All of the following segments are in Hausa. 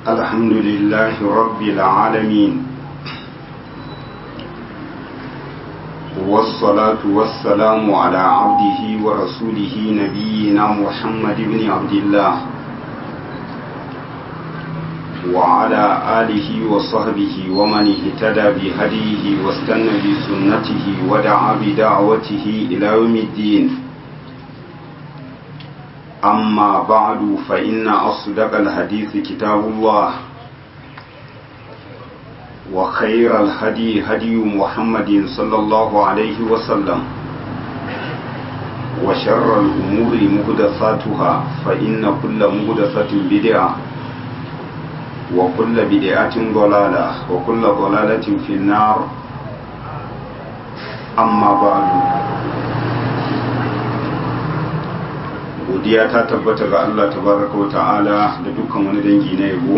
الحمد لله رب العالمين والصلاة والسلام على عبده ورسوله نبينا محمد بن عبد الله وعلى آله وصحبه ومن اهتدى بهديه واستنى بسنته ودعا بدعوته إلى يوم الدين أما بعد فإن أصدق الحديث كتاب الله وخير الهدي هدي محمد صلى الله عليه وسلم وشر الأمور مهدثاتها فإن كل مهدثة بدعة وكل بدعة ضلالة وكل ضلالة في النار أما بعد godiya ta tabbata ga Allah tabaraka wa ta'ala da dukkan wani dangi na yabo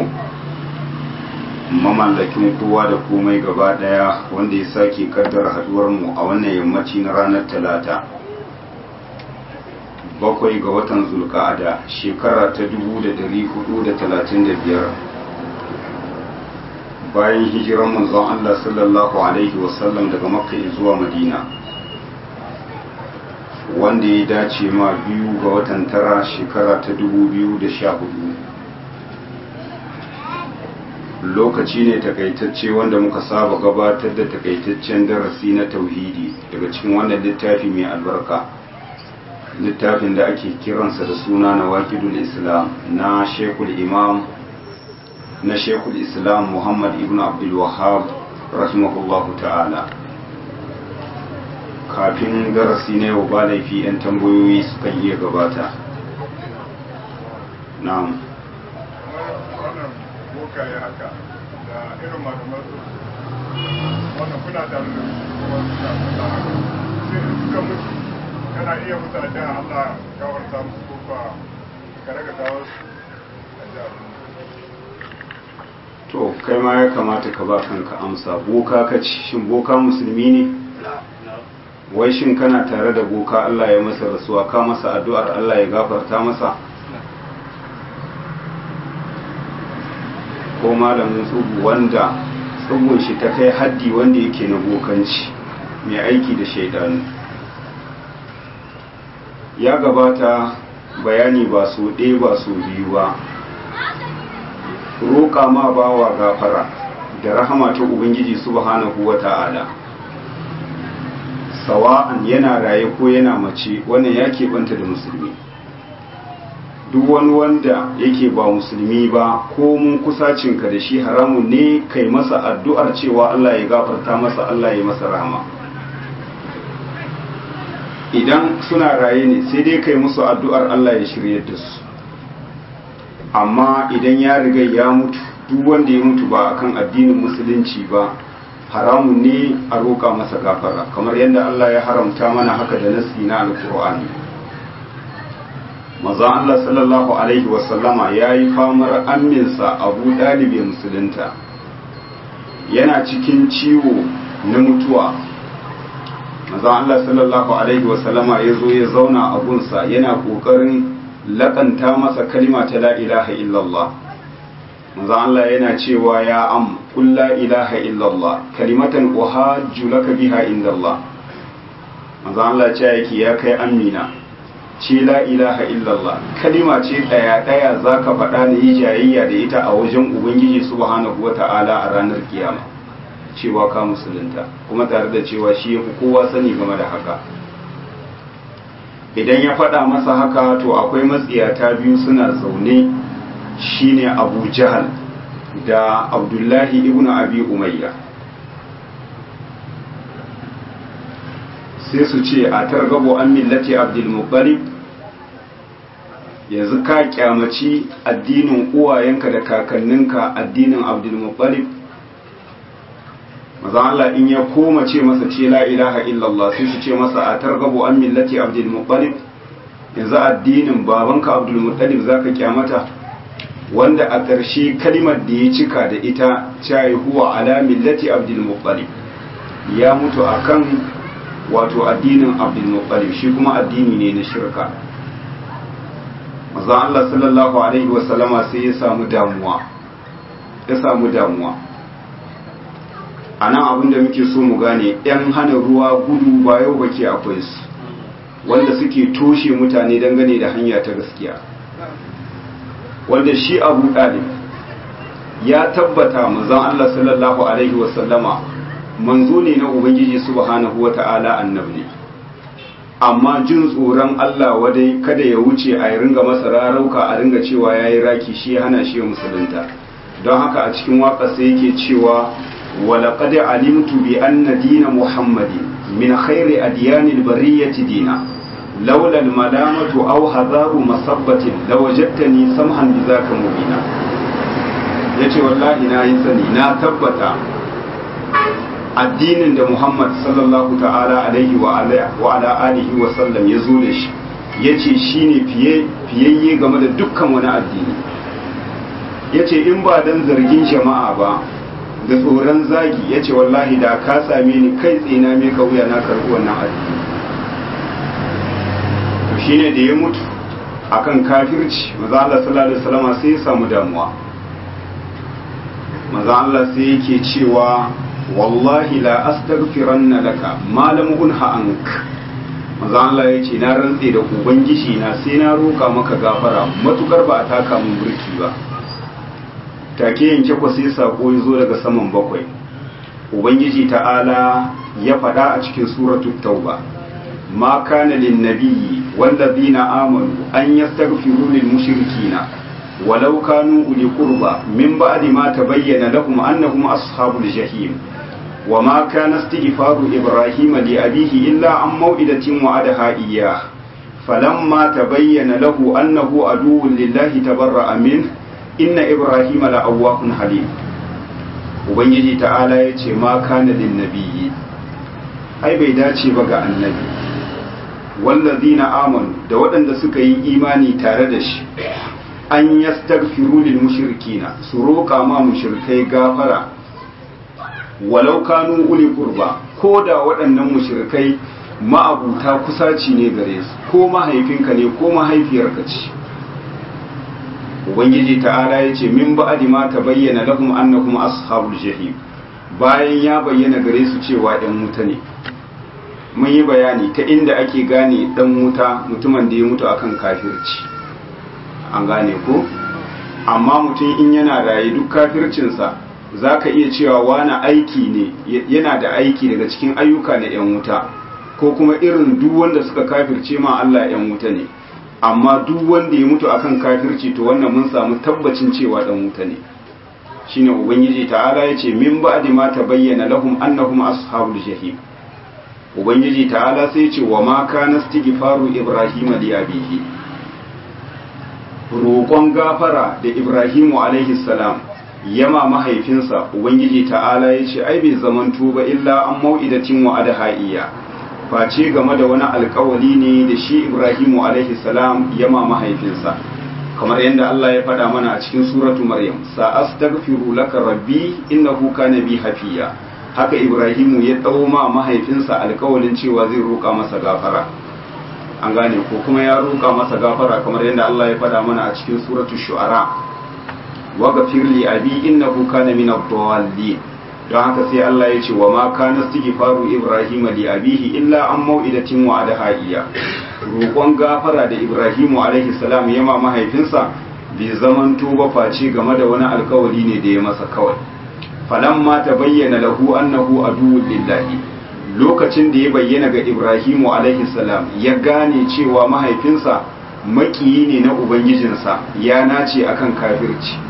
mamallakin kowa da komai gaba daya wanda ya sake kaddara haduwar mu a wannan yammaci na ranar talata bakwai ga watan zulka'ada shekara ta 1435 bayan hijiran manzon Allah sallallahu alaihi wasallam daga makka zuwa madina wanda ya dace ma biyu ga watan tara shekara ta dubu biyu da sha hudu lokaci ne takaitacce wanda muka saba gabatar da takaitaccen darasi na tauhidi daga cikin wannan littafi mai albarka littafin da ake kiransa da suna na wakidul islam na shekul imam na shekul islam muhammad ibn abdul wahab rahimahullahu ta'ala kafin darasi na yau ba laifi 'yan tambayoyi sukan iya gabata na'am wannan bokaye haka da irin malamar wannan kuna tare da kuma suna suna haka sai in suka mutu kana iya mutu a jihar Allah gawarta musu ko ba ka raga gawar su a jihar to kai ma ya kamata ka ba kanka amsa boka ka ci shin boka musulmi ne wai shin kana tare da boka Allah ya masa rasuwa ka masa addu'ar Allah ya gafarta masa ko malamin tsubu wanda tsubun shi ta kai haddi wanda yake na bokanci mai aiki da shaidanu ya gabata bayani ba su ɗaya ba su biyu ba roƙa ma bawa gafara da rahama ta ubangiji subhanahu wa ta'ala sawa'an yana raye ko yana mace wannan ya keɓanta da musulmi duk wani wanda yake ba musulmi ba ko mun kusacinka da shi haramun ne kai masa addu'ar cewa Allah ya gafarta masa Allah ya masa rahama idan suna raye ne sai dai kai musu addu'ar Allah ya shirye da su amma idan ya riga ya mutu duk wanda ya mutu ba akan addinin musulunci ba haramun ne a roƙa masa gafara kamar yadda Allah ya haramta mana haka da nasi na alkur'ani maza Allah sallallahu alaihi wasallama ya yi famar aminsa abu ɗalibin musulunta yana cikin ciwo na mutuwa maza Allah sallallahu alaihi wasallama ya zo ya zauna a gunsa yana ƙoƙarin laƙanta masa kalima ta la ilaha illallah manzo Allah yana cewa ya am kul la ilaha illallah kalimatan uhajju laka biha indallah manzo Allah ce yake ya kai amina ce la ilaha illallah kalima ce daya daya zaka faɗa da yi jayayya da ita a wajen ubangiji subhanahu wata'ala a ranar kiyama cewa ka musulunta kuma tare da cewa shi yafi kowa sani game da haka idan ya faɗa masa haka to akwai matsiyata biyu suna zaune shine abu jahal da abdullahi ibn abi umayya sai su ce a targabo an millati abdulmuttalib yanzu ka kyamaci addinin uwayenka da kakanninka addinin abdulmuttalib maza Allah in ya koma ce masa ce la ilaha illallah sai su ce masa a targabo an millati abdulmuttalib yanzu addinin babanka abdulmuttalib zaka kyamata wanda a ƙarshe kalimar da ya cika da ita cayi huwa ala millati abdul muttalib ya mutu akan wato addinin abdul muttalib shi kuma addini ne na shirka maza Allah sallallahu alaihi wasallama sai ya samu damuwa ya samu damuwa a nan abinda muke so mu gane 'yan hana ruwa gudu ba yau bake akwai su wanda suke toshe mutane dangane da hanya ta gaskiya wanda shi abu ɗalib ya tabbata manzon Allah sallallahu alaihi wasallama manzo ne na ubangiji subhanahu wata'ala annabi amma jin tsoron Allah wadai kada ya wuce a ringa masa rarauka a ringa cewa yayi raki shi hana shi musulunta don haka a cikin waka sai yake cewa ولقد علمت بأن دين محمد من خير أديان البرية دينا لولا الملامة أو هذار مصبة لوجدتني سمحا بذاك مبينا yace wallahi na yi sani na tabbata addinin da Muhammad sallallahu ta'ala alaihi wa ala alihi wa sallam ya zo da shi yace shine fiye fiyayye game da dukkan wani addini yace in ba dan zargin jama'a ba da tsoron zagi ya ce wallahi da ka same ni kai tsina mai kauya na karɓi wannan addini to shine da ya mutu akan kafirci maza Allah sallallahu alaihi wasallam sai ya samu damuwa maza Allah sai yake cewa wallahi la astaghfiranna laka ma lam unha ank maza Allah ya ce na rantse da ubangiji na sai na roka maka gafara matukar ba a taka mun burki ba take yanke ku sai sako ya zo daga saman bakwai ubangiji ta'ala ya faɗa a cikin suratul tauba ma kana lin nabiyyi wallazina amanu an yastaghfiru lil mushrikina walau kanu uli qurba min ba'di ma tabayyana lahum annahum ashabul jahim وما كان استغفار إبراهيم لأبيه إلا عن موئدة وعدها إياه فلما تبين له أنه عدو لله تبرأ منه inna ibrahim la'awwahun halim ubangiji ta'ala ya ce ma kana lin nabiyyi ai bai dace ba ga annabi wallazina amanu da waɗanda suka yi imani tare da shi an yastaghfiru lil mushrikina su roƙa ma mushrikai gafara walau kanu uli qurba ko da waɗannan mushrikai ma'abuta kusaci ne gare su ko mahaifinka ne ko mahaifiyarka ce ubangiji ta'ala ya ce min ba'adi ma ta bayyana lahum annakum ashabul jahim bayan ya bayyana gare su cewa ɗan wuta ne mun yi bayani ta inda ake gane ɗan wuta mutumin da ya mutu akan kafirci an gane ko amma mutum in yana raye duk kafircinsa za ka iya cewa wani aiki ne yana da aiki daga cikin ayyuka na 'yan wuta ko kuma irin duk wanda suka kafirce ma Allah 'yan wuta ne amma duk wanda ya mutu akan kafirci to wannan mun samu tabbacin cewa dan wuta ne shine ubangiji ta'ala yace min ba'di ma tabayyana lahum annahum ashabul jahim ubangiji ta'ala sai yace wa ma kana istighfaru ibrahima li abihi roƙon gafara da ibrahimu alaihi salam yama mahaifinsa ubangiji ta'ala yace ai bai zamanto ba illa an mau'idatin wa adhaiya face game da wani alkawali ne da shi Ibrahimu alaihi salam yama mahaifinsa kamar yadda Allah ya faɗa mana a cikin suratu Maryam sa'astaghfiru laka rabbi innahu kana bi hafiya haka Ibrahimu ya dawo ma mahaifinsa alkawalin cewa zai roƙa masa gafara an gane ko kuma ya roƙa masa gafara kamar yadda Allah ya faɗa mana a cikin suratu shu'ara wa ghafir li abi innahu kana min ad-dallin don haka sai Allah ya ce wa ma kana istighfaru Ibrahim li abihi illa an mau'idatin wa adhaiya roƙon gafara da Ibrahim alaihi salam ya ma mahaifinsa bai zaman tuba face game da wani alkawari ne da ya masa kawai falamma tabayyana lahu annahu aduwwun lillahi lokacin da ya bayyana ga Ibrahim alaihi salam ya gane cewa mahaifinsa makiyi ne na ubangijinsa ya nace akan kafirci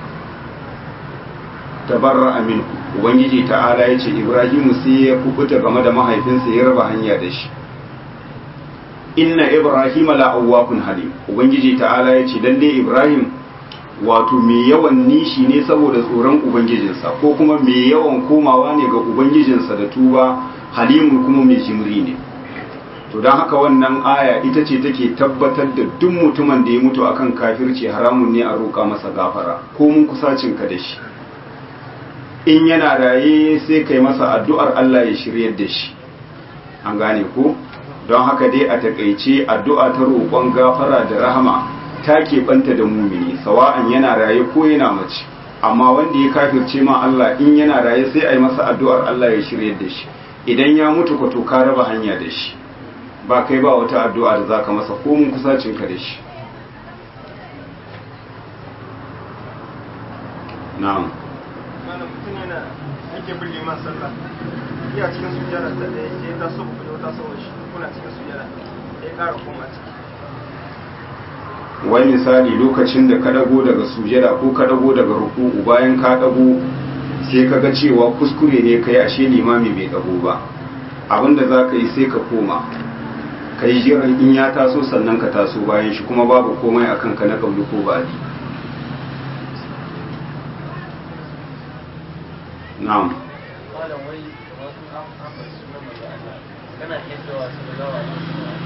tabarra aminu ubangiji ta'ala ya ce ibrahimu sai ya kubuta game da mahaifinsa ya raba hanya da shi inna ibrahima la'awwakun halim ubangiji ta'ala ya ce lalle ibrahim wato mai yawan nishi ne saboda tsoron ubangijinsa ko kuma mai yawan komawa ne ga ubangijinsa da tuba halimun kuma mai jimri ne to don haka wannan aya ita ce take tabbatar da duk mutumin da ya mutu akan kafirci haramun ne a roƙa masa gafara ko mun kusacinka da shi in yana raye sai kai masa addu'ar Allah ya shiryar da shi an gane ko don haka dai a takaice addu'a ta roƙon gafara da rahama ta keɓanta da mumini sawa'an yana raye ko yana mace amma wanda ya kafirce ma Allah in yana raye sai a yi masa addu'ar Allah ya shirye da shi idan ya mutu ka to ka raba hanya da shi ba kai ba wata addu'a da zaka masa ko mun kusacin ka da shi na'am malam mutum yana yake bin liman sallah iya cikin sujjada ta ɗaya sai ya taso ku da wata sauwa shi kuna cikin sujjada ya ƙara koma ciki wai misali lokacin da ka dago daga sujada ko ka dago daga ruku'u bayan ka dago sai ka ga cewa kuskure ne kai ashe limami bai dago ba abinda za ka yi sai ka koma ka yi jiran in ya taso sannan ka taso bayan shi kuma babu komai akan ka na kauli ko badi na'am malam wai wasu an ambaci sunan manzo Allah kana iya cewa sallallahu alaihi wasallam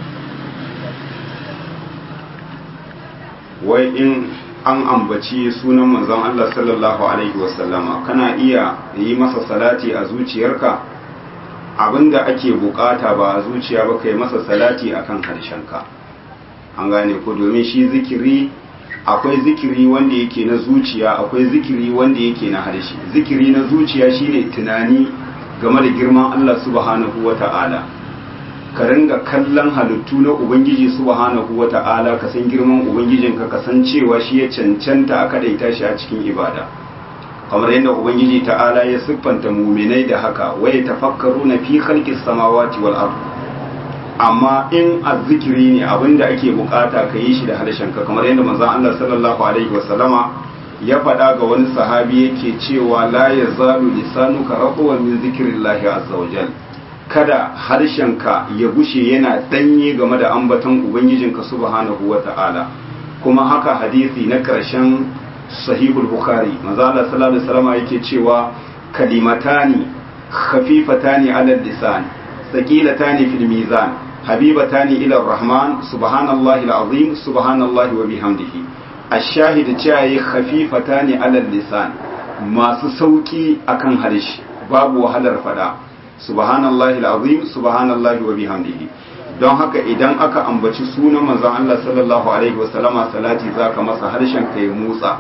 wai in an ambaci sunan manzon Allah sallallahu alaihi wasallama kana iya yi masa salati a zuciyarka abinda ake bukata ba a zuciya ba kai masa salati akan harshenka an gane ko domin shi zikiri akwai zikiri wanda yake na zuciya akwai zikiri wanda yake na harshe zikiri na zuciya shine tunani game da girman Allah subhanahu wata'ala ka ringa kallon halittu na ubangiji subhanahu wata'ala ka san girman ubangijinka ka san cewa shi ya cancanta a kadaita shi a cikin ibada kamar yadda ubangiji ta'ala ya siffanta muminai da haka waya tafakkaru na fi khalqis samawati wal ard amma in azzikiri ne abinda ake bukata ka yi shi da harshenka kamar yadda manzon Allah sallallahu alaihi wasallama ya faɗa ga wani sahabi yake cewa la yazalu lisanuka raqwan min zikrillahi azza wajal kada harshenka ya gushe yana danye game da ambaton ubangijinka subhanahu wata'ala kuma haka hadisi na ƙarshen sahihul bukhari manzo Allah sallallahu alaihi wasallam yake cewa kalimatani khafifatani ala lisan thaqilatani fil mizan habibatani ila rahman subhanallahi alazim subhanallahi wa bihamdihi ash-shahid cewa khafifatani ala lisan masu sauki akan harshe babu wahalar fada subhanallahi alazim subhanallahi wa bihamdihi don haka idan aka ambaci sunan manzon Allah sallallahu alaihi wasallama salati zaka masa harshen ka ya motsa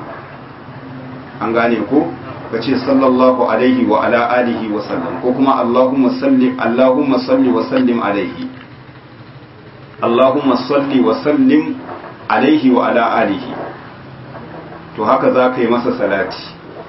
an gane ko kace sallallahu alaihi wa ala alihi wa sallam ko kuma allahumma salli allahumma salli wa sallim alaihi allahumma salli wa sallim alaihi wa ala alihi to haka zaka yi masa salati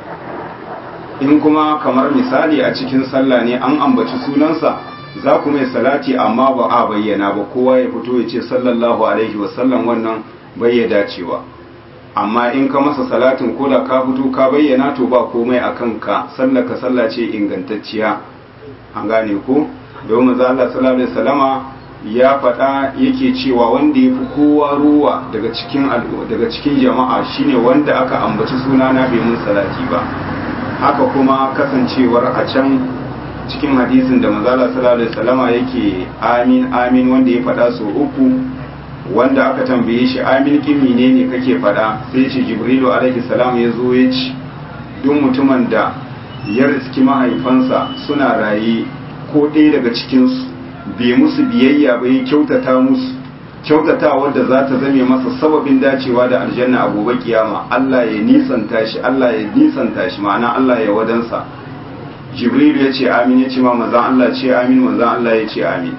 in kuma kamar misali a cikin sallah ne an ambaci sunansa za ku mai salati amma ba a bayyana ba kowa ya fito ya ce sallallahu alaihi wasallam wannan bai ya dacewa amma in ka masa salatin ko da ka fito ka bayyana to ba komai a kanka sallar ka sallah ce ingantacciya an gane ko domin za Allah sallallahu alaihi wasallama ya faɗa yake cewa wanda ya fi kowa ruwa daga cikin daga cikin jama'a shine wanda aka ambaci sunana bai mun salati ba haka kuma kasancewar a can cikin hadisin da manzala sallallahu alaihi wasallama yake amin amin wanda ya faɗa so uku wanda aka tambaye shi amin kin menene kake faɗa sai ce jibrilu alaihi salam ya zo ya ci duk mutumin da ya riski mahaifansa suna raye ko ɗaya daga cikinsu bai musu biyayya ba ya kyautata musu kyautata wadda za ta zame masa sababin dacewa da aljanna a gobe kiyama Allah ya nisanta shi Allah ya nisanta shi ma'ana Allah ya wadansa jibril ya ce amin ya ce ma manzan Allah ce amin manzan Allah ya ce amin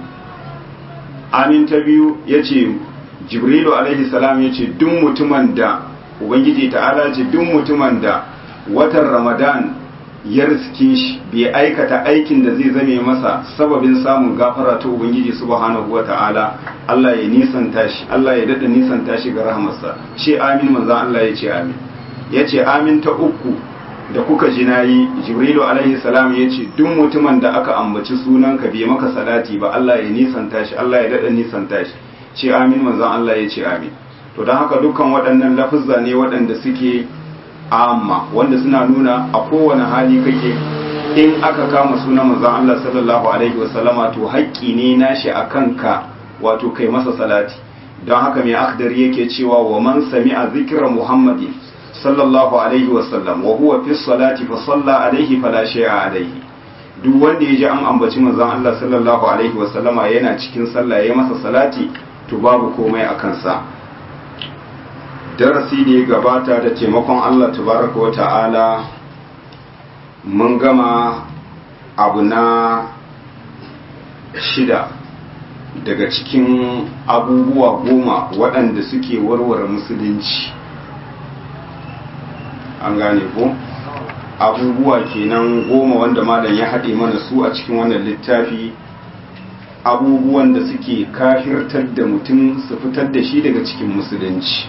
amin ta biyu ya ce jibrilu alaihi salam ya ce duk mutumin da ubangiji ta'ala ce duk mutumin da watan ramadan ya riske shi bai aikata aikin da zai zame masa sababin samun gafara ta ubangiji subhanahu wa ta'ala Allah ya nisanta shi Allah ya dada nisanta shi ga rahamarsa ce amin manzan Allah ya ce amin ya ce amin ta uku da kuka ji nayi jibrilu alaihi salam ya ce duk mutumin da aka ambaci sunanka bai maka salati ba Allah ya nisanta shi Allah ya dada nisanta shi ce amin manzon Allah ya ce amin to don haka dukkan waɗannan lafuzza ne waɗanda suke amma wanda suna nuna a kowane hali kake in aka kama sunan manzon Allah sallallahu alaihi wasallama to haƙƙi ne nashi a kanka wato kai masa salati don haka mai akhdari yake cewa wa man sami'a zikra muhammadin sallallahu alaihi wasallam wa huwa fi salati fa salla alaihi fala shay'a alaihi duk wanda ya ji an ambaci manzon Allah sallallahu alaihi wasallama yana cikin sallah ya masa salati to babu komai a kansa darasi da ya gabata da taimakon Allah tabaraka wa ta'ala mun gama abu na shida daga cikin abubuwa goma waɗanda suke warware musulunci an gane ko abubuwa kenan goma wanda malam ya haɗe mana su a cikin wannan littafi abubuwan da suke kafirtar da mutum su fitar da shi daga cikin musulunci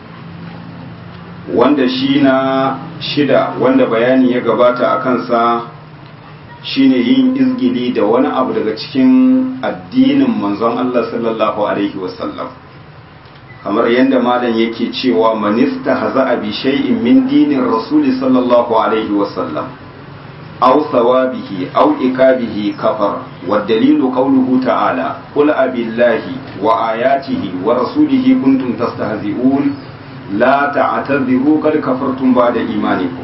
wanda shi na shida wanda bayani ya gabata a kansa shine yin izgili da wani abu daga cikin addinin manzon Allah sallallahu alaihi wasallam kamar yadda malam yake cewa manista haza bi shay'in min dinin rasuli sallallahu alaihi wasallam aw thawabihi aw ikabihi kafar wa dalilu qawluhu ta'ala qul abillahi wa ayatihi wa rasulihi kuntum tastahzi'un la ta'tadhiru qad kafartum ba'da imanikum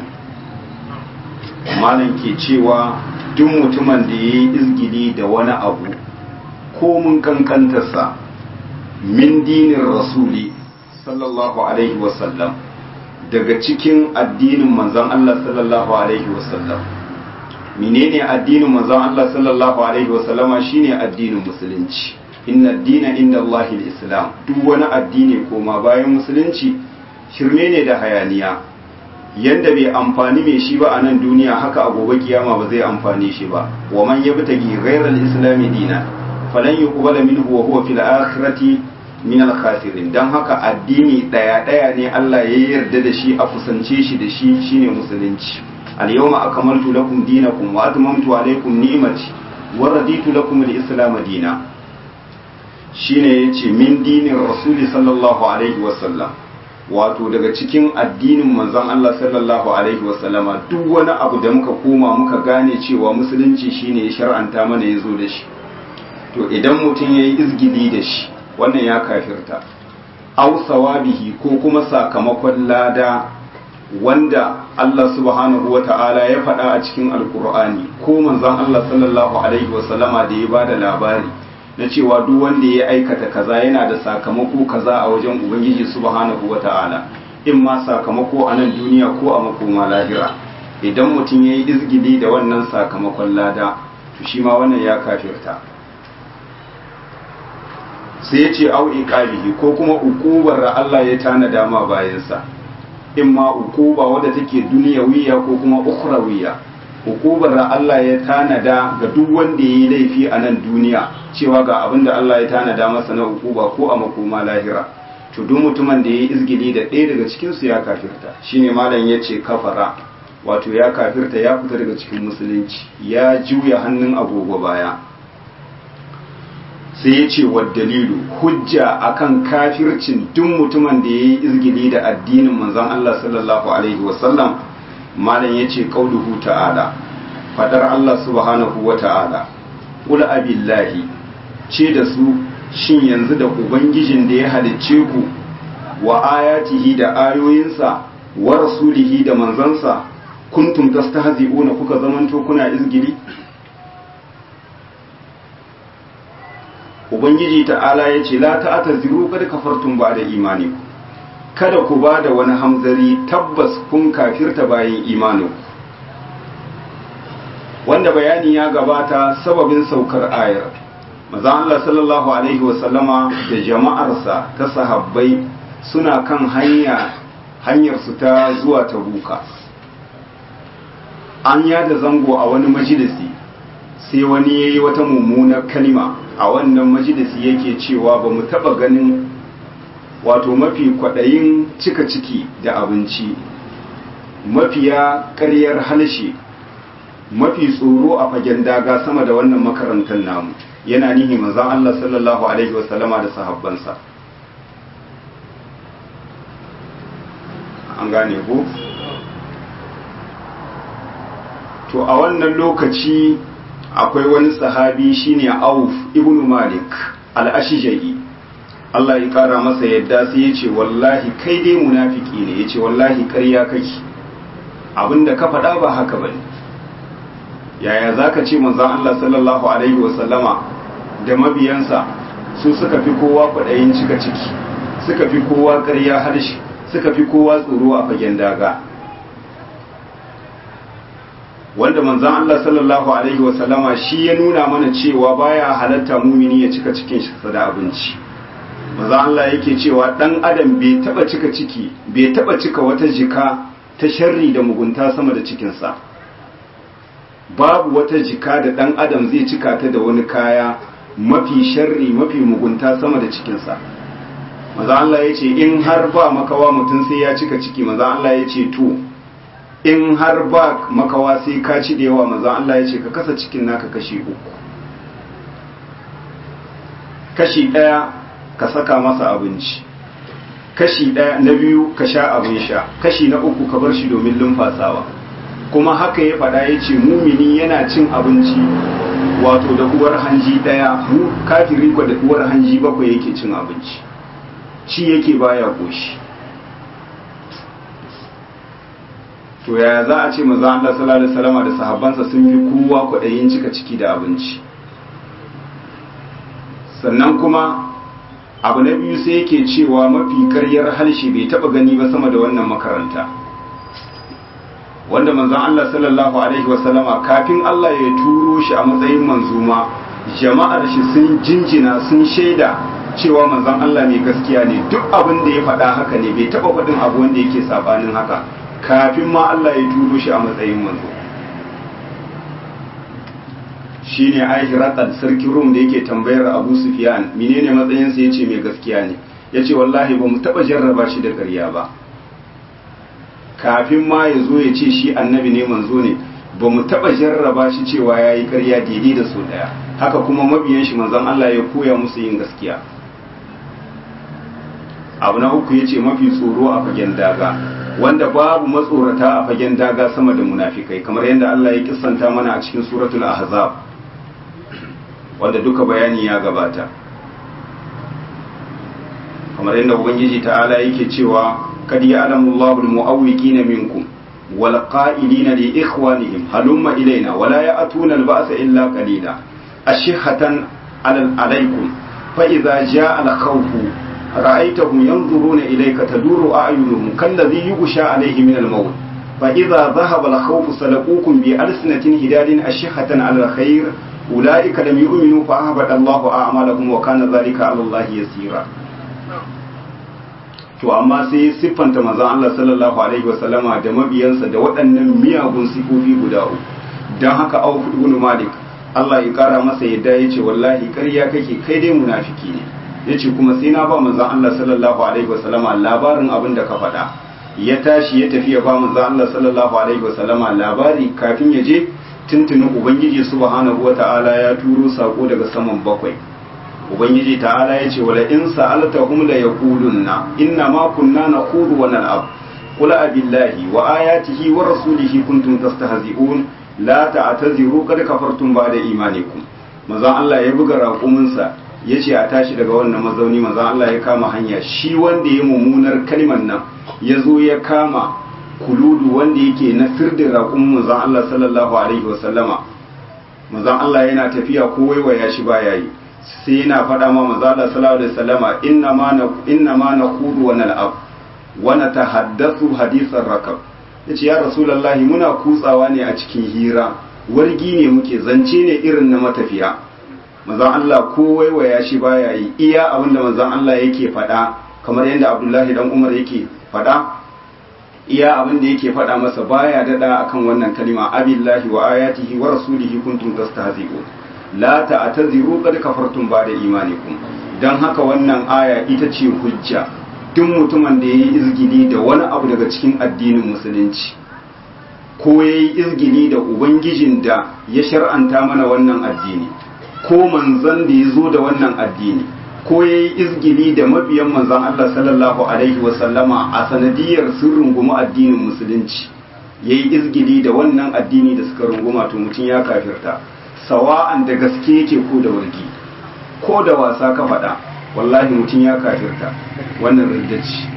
malam ke cewa duk mutumin da yayi izgili da wani abu ko mun kankantarsa min dinin rasuli sallallahu alaihi wasallam daga cikin addinin manzon Allah sallallahu alaihi wasallam menene addinin manzon Allah sallallahu alaihi wasallama shine addinin musulunci inna dina inda Allah islam duk wani addini koma bayan musulunci shirme ne da hayaniya yanda bai amfani mai shi ba a nan duniya haka a gobe kiyama ba zai amfani shi ba wa man yabtagi ghayra al-islam dina falan yuqbala minhu wa huwa fil akhirati min al-khasirin dan haka addini daya daya ne Allah ya yarda da shi a kusance shi da shi shine musulunci al-yawma akmaltu lakum dinakum wa atmamtu alaykum ni'mati wa raditu lakum al-islam dina shine yace min dinin rasuli sallallahu alaihi wa sallam wato daga cikin addinin manzon Allah sallallahu alaihi wa sallama duk wani abu da muka koma muka gane cewa musulunci shine ya shar'anta mana yazo da shi to idan mutum yayi izgidi da shi wannan ya kafirta aw sawabihi ko kuma sakamakon lada wanda Allah subhanahu wa ta'ala ya faɗa a cikin alkur'ani ko manzon Allah sallallahu alaihi wa sallama da ya bada labari na cewa duk wanda ya aikata kaza yana da sakamako kaza a wajen ubangiji subhanahu wa ta'ala in ma sakamako a nan duniya ko a makoma lahira idan mutum ya yi izgili da wannan sakamakon lada to shi ma wannan ya kafirta sai ya ce au iqabihi ko kuma ukubar da Allah ya tanada ma bayansa in ma ukuba wadda take duniyawiya ko kuma ukhrawiya ukubar da Allah ya tanada ga duk wanda yayi laifi a nan duniya cewa ga abin da Allah ya tanada masa na ukuba ko a makoma lahira to duk mutumin da yayi izgili da ɗaya daga cikin su ya kafirta shine malam yace kafara wato ya kafirta ya fita daga cikin musulunci ya juya hannun agogo baya sai ya ce wa dalilu hujja akan kafircin duk mutumin da ya yi izgili da addinin manzon Allah sallallahu alaihi wasallam malam ya ce qauluhu ta'ala fadar Allah subhanahu wa ta'ala qul abillahi ce da su shin yanzu da ubangijin da ya halicce ku wa ayatihi da ayoyinsa wa rasulihi da manzansa kuntum tastahzi'una kuka zamanto kuna izgili ubangiji ta'ala ya ce la ta'ata ziru kada kafartun ba da imani kada ku ba da wani hamzari tabbas kun kafirta bayan imanin wanda bayani ya gabata sababin saukar ayar maza Allah sallallahu alaihi wasallama da jama'arsa ta sahabbai suna kan hanya hanyar su ta zuwa tabuka an yada zango a wani majalisi sai wani ya yi wata mummunar kalima a wannan majalisi yake cewa ba mu taɓa ganin wato mafi kwaɗayin cika ciki da abinci mafiya ƙaryar halshe mafi tsoro a fagen daga sama da wannan makarantar namu yana nihi manzan Allah sallallahu alaihi wasallama da sahabbansa an gane ku to a wannan lokaci akwai wani sahabi shine Auf ibn Malik al-Ashja'i Allah ya kara masa yadda sai ya ce wallahi kai dai munafiki ne ya ce wallahi ƙarya kake abinda ka faɗa ba haka bane yaya zaka ce manzon Allah sallallahu alaihi wasallama da mabiyansa su suka fi kowa kwaɗayin cika ciki suka fi kowa ƙarya harshe suka fi kowa tsoro a fagen daga wanda manzon Allah sallallahu alaihi wasallama shi ya nuna mana cewa baya halatta mumini ya cika cikin shi da abinci manzon Allah yake cewa dan adam bai taba cika ciki bai taba cika wata jika ta sharri da mugunta sama da cikinsa babu wata jika da dan adam zai cika ta da wani kaya mafi sharri mafi mugunta sama da cikinsa maza Allah ya ce in har ba makawa mutum sai ya cika ciki maza Allah ya ce to in har ba makawa sai ka ci da yawa maza Allah ya ce ka kasa cikin naka kashi uku kashi ɗaya ka saka masa abinci kashi ɗaya na biyu ka sha abin sha kashi na uku ka bar shi domin lumfasawa kuma haka ya faɗa ya ce mumini yana cin abinci wato da uwar hanji ɗaya mu kafiri kwa da uwar hanji bakwai yake cin abinci ci yake baya koshi to yaya za a ce maza Allah sallallahu alaihi wasallam da sahabbansa sun fi kowa kwaɗayin cika ciki da abinci sannan kuma abu na biyu sai yake cewa mafi karyar harshe bai taba gani ba sama da wannan makaranta wanda manzon Allah sallallahu alaihi wasallama kafin Allah ya turo shi a matsayin manzuma jama'ar shi sun jinjina sun shaida cewa manzon Allah mai gaskiya ne duk abin da ya faɗa haka ne bai taba faɗin abu wanda yake sabanin haka kafin ma Allah ya turo shi a matsayin manzo shine Aishiratal sarkin Rum da yake tambayar Abu Sufyan menene matsayin sa yace mai gaskiya ne yace wallahi ba mu taba jarraba shi da ƙarya ba kafin ma ya zo ya ce shi annabi ne manzo ne ba mu taba jarraba shi cewa yayi ƙarya daidai da so daya haka kuma mabiyan shi manzon Allah ya koya musu yin gaskiya abu na uku yace mafi tsoro a fagen daga wanda babu matsorata a fagen daga sama da munafikai kamar yadda Allah ya kissanta mana a cikin suratul ahzab wanda duka bayani ya gabata kamar yadda ubangiji ta'ala yake cewa kad ya'lamu Allahu al-mu'awwiqina minkum wal qa'ilina li ikhwanihim halumma ilayna wa la ya'tuna al-ba'sa illa qalila ashihatan 'alaykum fa idza ja'a al-khawfu ra'aytahum yanzuruna ilayka taduru a'yunuhum kalladhi yughsha 'alayhi min al-maut فإذا ذهب الخوف سلقوكم بألسنة هداد أشحة على الخير أولئك لم يؤمنوا فأهبط الله أعمالهم وكان ذلك على الله يسيرا to amma sai siffanta manzon Allah sallallahu alaihi wasallama da mabiyansa da waɗannan miyagun sifofi guda uku don haka Auf ibn Malik Allah ya kara masa yadda ya ce wallahi ƙarya kake kai dai munafiki ne yace kuma sai na ba manzon Allah sallallahu alaihi wasallama labarin abin da ka faɗa ya tashi ya tafi ya ba manzon Allah sallallahu alaihi wasallama labari kafin ya je tuntunin ubangiji subhanahu wata'ala ya turo sako daga saman bakwai ubangiji ta'ala ya ce wala in sa'altahum la yaqulunna inna ma kunna nakhudu wa nal'ab qul abillahi wa ayatihi wa rasulihi kuntum tastahzi'un la ta'taziru qad kafartum ba'da imanikum manzon Allah ya buga raƙuminsa ya ce a tashi daga wannan mazauni manzon Allah ya kama hanya shi wanda ya mummunar kalmar nan ya zo ya kama kuludu wanda yake na firdin raƙumin manzon Allah sallallahu alaihi wasallama manzon Allah yana tafiya ko waiwaya shi baya yi sai yana faɗa ma manzon Allah sallallahu alaihi wasallama inna ma na inna ma nakhudu wa nal'ab wa natahaddathu hadithan rakab yace ya rasulullahi muna kutsawa ne a cikin hira wargi ne muke zance ne irin na matafiya manzon Allah ko waiwaya shi baya yi iya abinda manzon Allah yake faɗa kamar yadda Abdullahi dan Umar yake faɗa iya abin da yake faɗa masa baya daɗa akan wannan kalima abillahi wa ayatihi wa rasulihi kuntum tastahzi'un la ta'taziru qad kafartum ba'da imanikum dan haka wannan aya ita ce hujja duk mutumin da yayi izgili da wani abu daga cikin addinin musulunci ko yayi izgili da ubangijin da ya shar'anta mana wannan addini ko manzon da ya zo da wannan addini ko ya yi izgili da mabiyan manzan Allah sallallahu Alaihi wasallama a sanadiyar sun rungumi addinin musulunci ya yi izgili da wannan addini da suka runguma to mutum ya kafirta sawa'an da gaske yake ko da wargi ko da wasa ka faɗa wallahi mutum ya kafirta wannan riddaci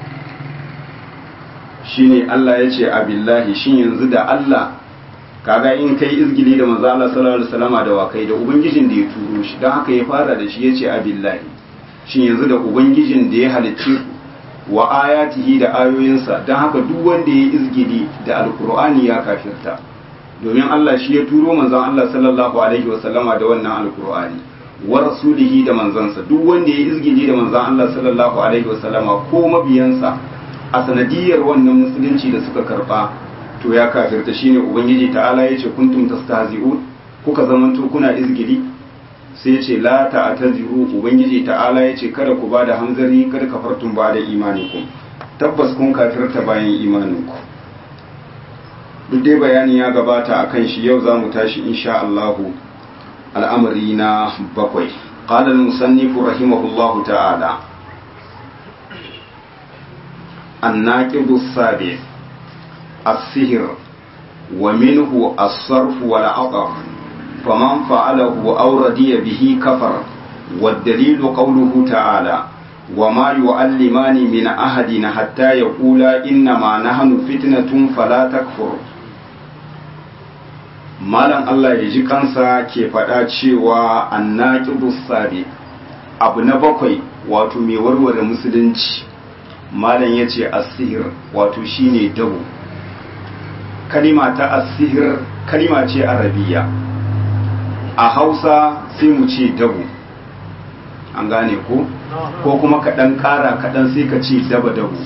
shine Allah ya ce abillahi shin yanzu da Allah kaga in kai izgili da manzo Allah sallallahu alaihi wasallama da wakai da ubangijin da ya turo shi dan haka ya fara da shi yace abillahi shin yanzu da ubangijin da ya halicce ku wa ayatihi da ayoyinsa don haka duk wanda ya izgili da alkur'ani ya kafirta domin Allah shi ya turo manzon Allah sallallahu alaihi wasallama da wannan alkur'ani wa rasulihi da manzansa duk wanda ya izgili da manzon Allah sallallahu alaihi wasallama ko mabiyansa a sanadiyar wannan musulunci da suka karba to ya kafirta shine ubangiji ta'ala yace kuntum tastahzi'un kuka zamanto kuna izgili sai yace la ta'taziru ubangiji ta'ala yace kada ku bada hanzari kada kafartum ba da imanikum tabbas kun kafirta bayan imaninku duk dai bayani ya gabata akan shi yau zamu tashi insha Allah al'amari na bakwai qala al-musannif rahimahullahu ta'ala الناقض السابع السهر ومنه الصرف والعطف فمن فعله أو ردي به كفر والدليل قوله تعالى وما يعلمان من أحد حتى يقولا إنما نحن فتنة فلا تكفر malam Allah ya ji kansa ke faɗa cewa annaqidu sabi abu na bakwai wato mai warware musulunci malam ya ce asihir wato shine dabo kalima ta asihir kalima ce arabiya a hausa sai mu ce dabo an gane ko ko kuma kaɗan ƙara kaɗan sai ka ce daba dabo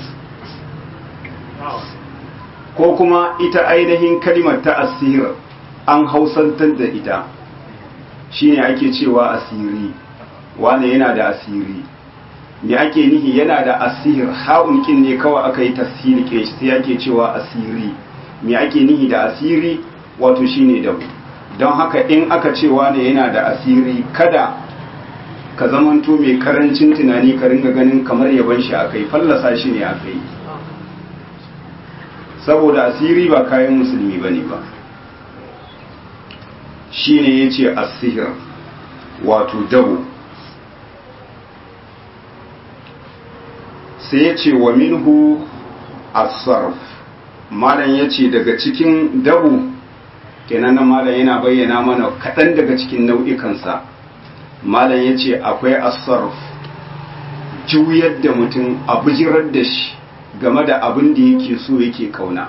ko kuma ita ainihin kalimar ta asihir an hausantar da ita shine ake cewa asiri wane yana da asiri me ake nihi yana da asir ha'un kin ne kawai aka yi tasiri ke sai ake cewa asiri me ake nihi da asiri wato shine da don haka in aka cewa ne yana da asiri kada ka zamanto mai karancin tunani ka ringa ganin kamar yaban shi akai fallasa shi ne akai saboda asiri ba kayan musulmi bane ba shine yace asihir wato dabo sai ya ce wa minhu asarf malam ya ce daga cikin dabu kenan nan malam yana bayyana mana kaɗan daga cikin nau'ikansa malam ya ce akwai asarf juyar da mutum a bijirar da shi game da abin da yake so yake kauna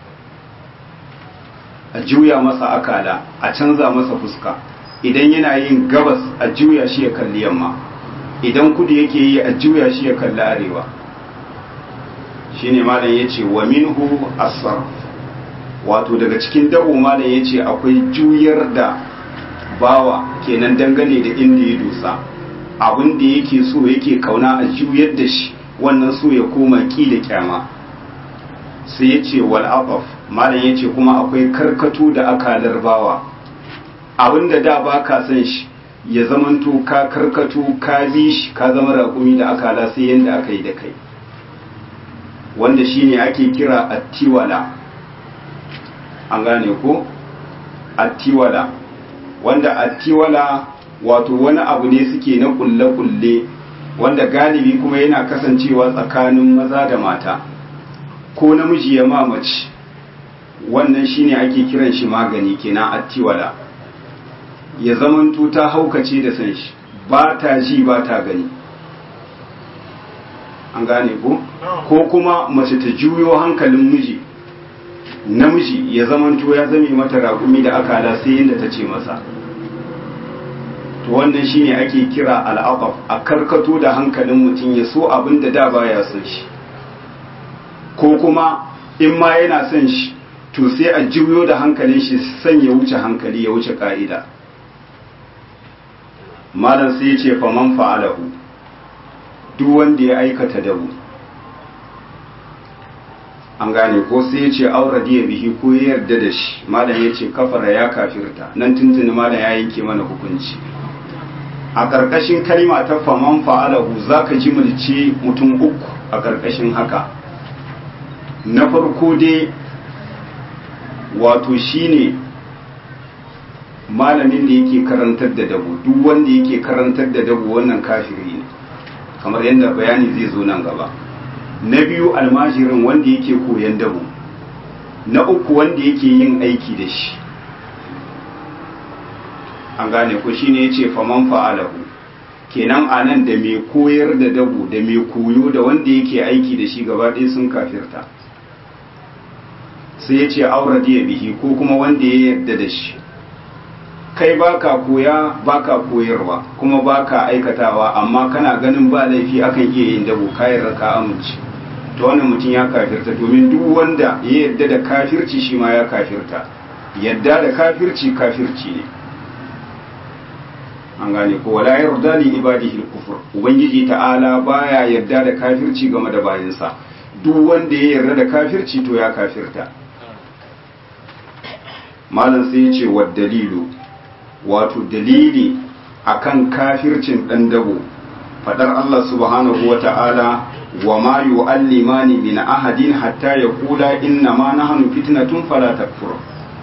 a juya masa akala a canza masa fuska idan yana yin gabas a juya shi ya kalli yamma idan kudu yake yi a juya shi ya kalli arewa shine malam yace wa minhu asar wato daga cikin dabo malam yace akwai juyar da bawa kenan dangane da inda ya dosa abin da yake so yake kauna a juyar da shi wannan so ya koma ki da kyama sai yace wal afaf malam yace kuma akwai karkato da akalar bawa abinda da baka san shi ya zamanto ka karkato ka bi shi ka zama raƙumi da akala sai yanda aka yi da kai wanda shine ake kira attiwala an gane ko attiwala wanda attiwala wato wani abu ne suke na kulle-kulle wanda galibi kuma yana kasancewa tsakanin maza da mata ko namiji ya mamaci wannan shine ake kiran shi magani kenan attiwala ya zamanto ta haukace da san shi ba ta ji ba ta gani an gane ko ko kuma mace ta juyo hankalin miji namiji ya zamanto ya zame mata raƙumi da akala sai yadda ta ce masa to wannan shine ake kira al'aqaf a karkato da hankalin mutum ya so abin da da baya son shi ko kuma in ma yana son shi to sai a juyo da hankalin shi san ya wuce hankali ya wuce ka'ida malam sai ya ce faman fa'alahu duk wanda ya aikata dabu an gane ko sai ya ce aura diya bihi ko ya yarda da shi malam ya ce kafara ya kafirta nan tuntuni malam ya yanke mana hukunci a ƙarƙashin kalima ta faman fa'alahu za ka ji mulci mutum uku a ƙarƙashin haka na farko dai wato shine malamin da yake karantar da dabu duk wanda yake karantar da dabu wannan kafiri ne kamar yadda bayani zai zo nan gaba na biyu almajirin wanda yake koyan dabu na uku wanda yake yin aiki da shi an gane ko shine yace faman fa'alahu kenan a nan da mai koyar da dabo da mai koyo da wanda yake aiki da shi gaba ɗaya sun kafirta sai ya ce auradiya bihi ko kuma wanda ya yarda da shi kai baka koya baka koyarwa kuma baka aikatawa amma kana ganin ba laifi akan iya yin dabo kayan ka amince to wannan mutum ya kafirta domin duk wanda ya yarda da kafirci shi ma ya kafirta yadda da kafirci kafirci ne an gane ko wala yarda li ibadihi al-kufr ubangiji ta'ala baya yarda da kafirci game da bayinsa duk wanda ya yarda da kafirci to ya kafirta malam sai ya ce wa dalilu wato dalili akan kafircin dan dabo fadar Allah subhanahu wa ta'ala wa ma yu'allimani min ahadin hatta yaqula inna ma nahnu fitnatun fala takfur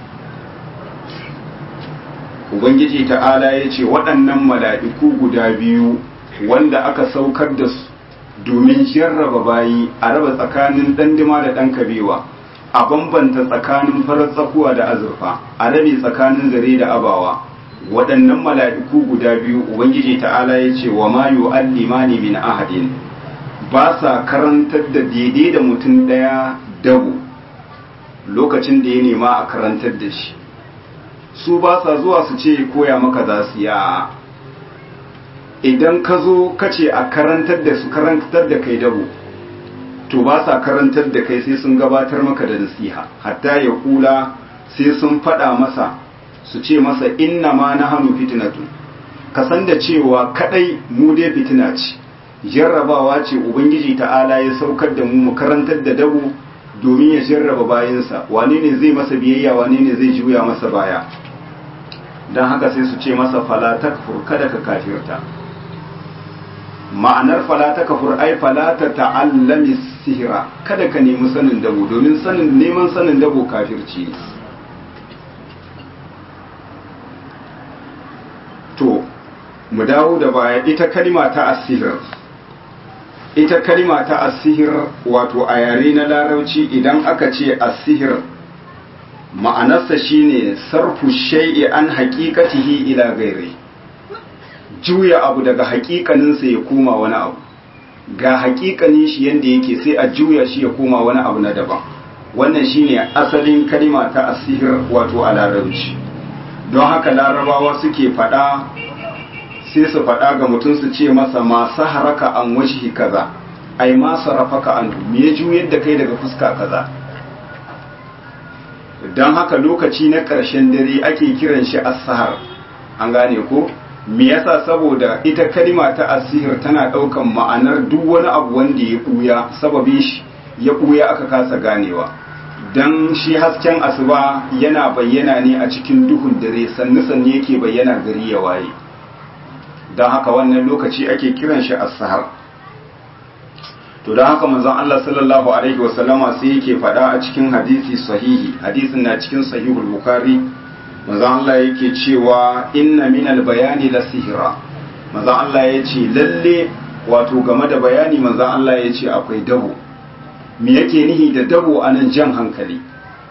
ubangiji ta'ala ya ce waɗannan mala'iku guda biyu wanda aka saukar da su domin jarraba bayi a raba tsakanin ɗandima da ɗan kabewa a bambanta tsakanin farar tsakuwa da azurfa a rabe tsakanin zare da abawa waɗannan mala'iku guda biyu ubangiji ta'ala ya ce wa ma yu'allimani min ahadin ba sa karantar da daidai da mutum ɗaya dabu lokacin da ya nema a karantar da shi su ba sa zuwa su ce koya maka za su ya idan ka zo ka ce a karantar da su karantar da kai dabo to ba sa karantar da kai sai sun gabatar maka da nasiha hatta ya kula sai sun faɗa masa su ce masa inna ma na hannu fitinatu ka san da cewa kadai mu dai fitina ce jarrabawa ce ubangiji ta'ala ya saukar da mu mu karantar da dabo domin ya jarraba bayansa wane ne zai masa biyayya wane ne zai juya masa baya don haka sai su ce masa falatak kada ka kafirta ma'anar falata kafur ai falata ta'allami sihira kada ka nemi sanin dabo domin sanin neman sanin dabo kafirci ne to mu dawo da baya ita kalima ta asihir ita kalima ta asihir wato a yare na larauci idan aka ce asihir ma'anarsa shine sarfu shay'i an haqiqatihi ila gairi juya abu daga haƙiƙaninsa ya koma wani abu ga haƙiƙanin shi yanda yake sai a juya shi ya koma wani abu na daban wannan shine asalin kalima ta asihir wato a larabci don haka larabawa suke faɗa sai su faɗa ga mutum su ce masa masu haraka an wajhi kaza ai ma sarrafaka an me ya juyar da kai daga fuska kaza don haka lokaci na ƙarshen dare ake kiran shi as-sahar an gane ko me yasa saboda ita kalima ta asihir tana ɗaukan ma'anar duk wani abu wanda ya ɓuya sababin shi ya ɓuya aka kasa ganewa don shi hasken asuba yana bayyana ne a cikin duhun dare sannu sannu yake bayyana gari ya waye don haka wannan lokaci ake kiran shi as-sahar to don haka manzon Allah sallallahu alaihi wasallama sai yake faɗa a cikin hadisi sahihi hadisin na cikin sahihul bukhari manzon Allah yake cewa inna minal bayani la sihira manzon Allah ya ce lalle wato game da bayani manzon Allah ya ce akwai dabo me yake nihi da dabo anan jan hankali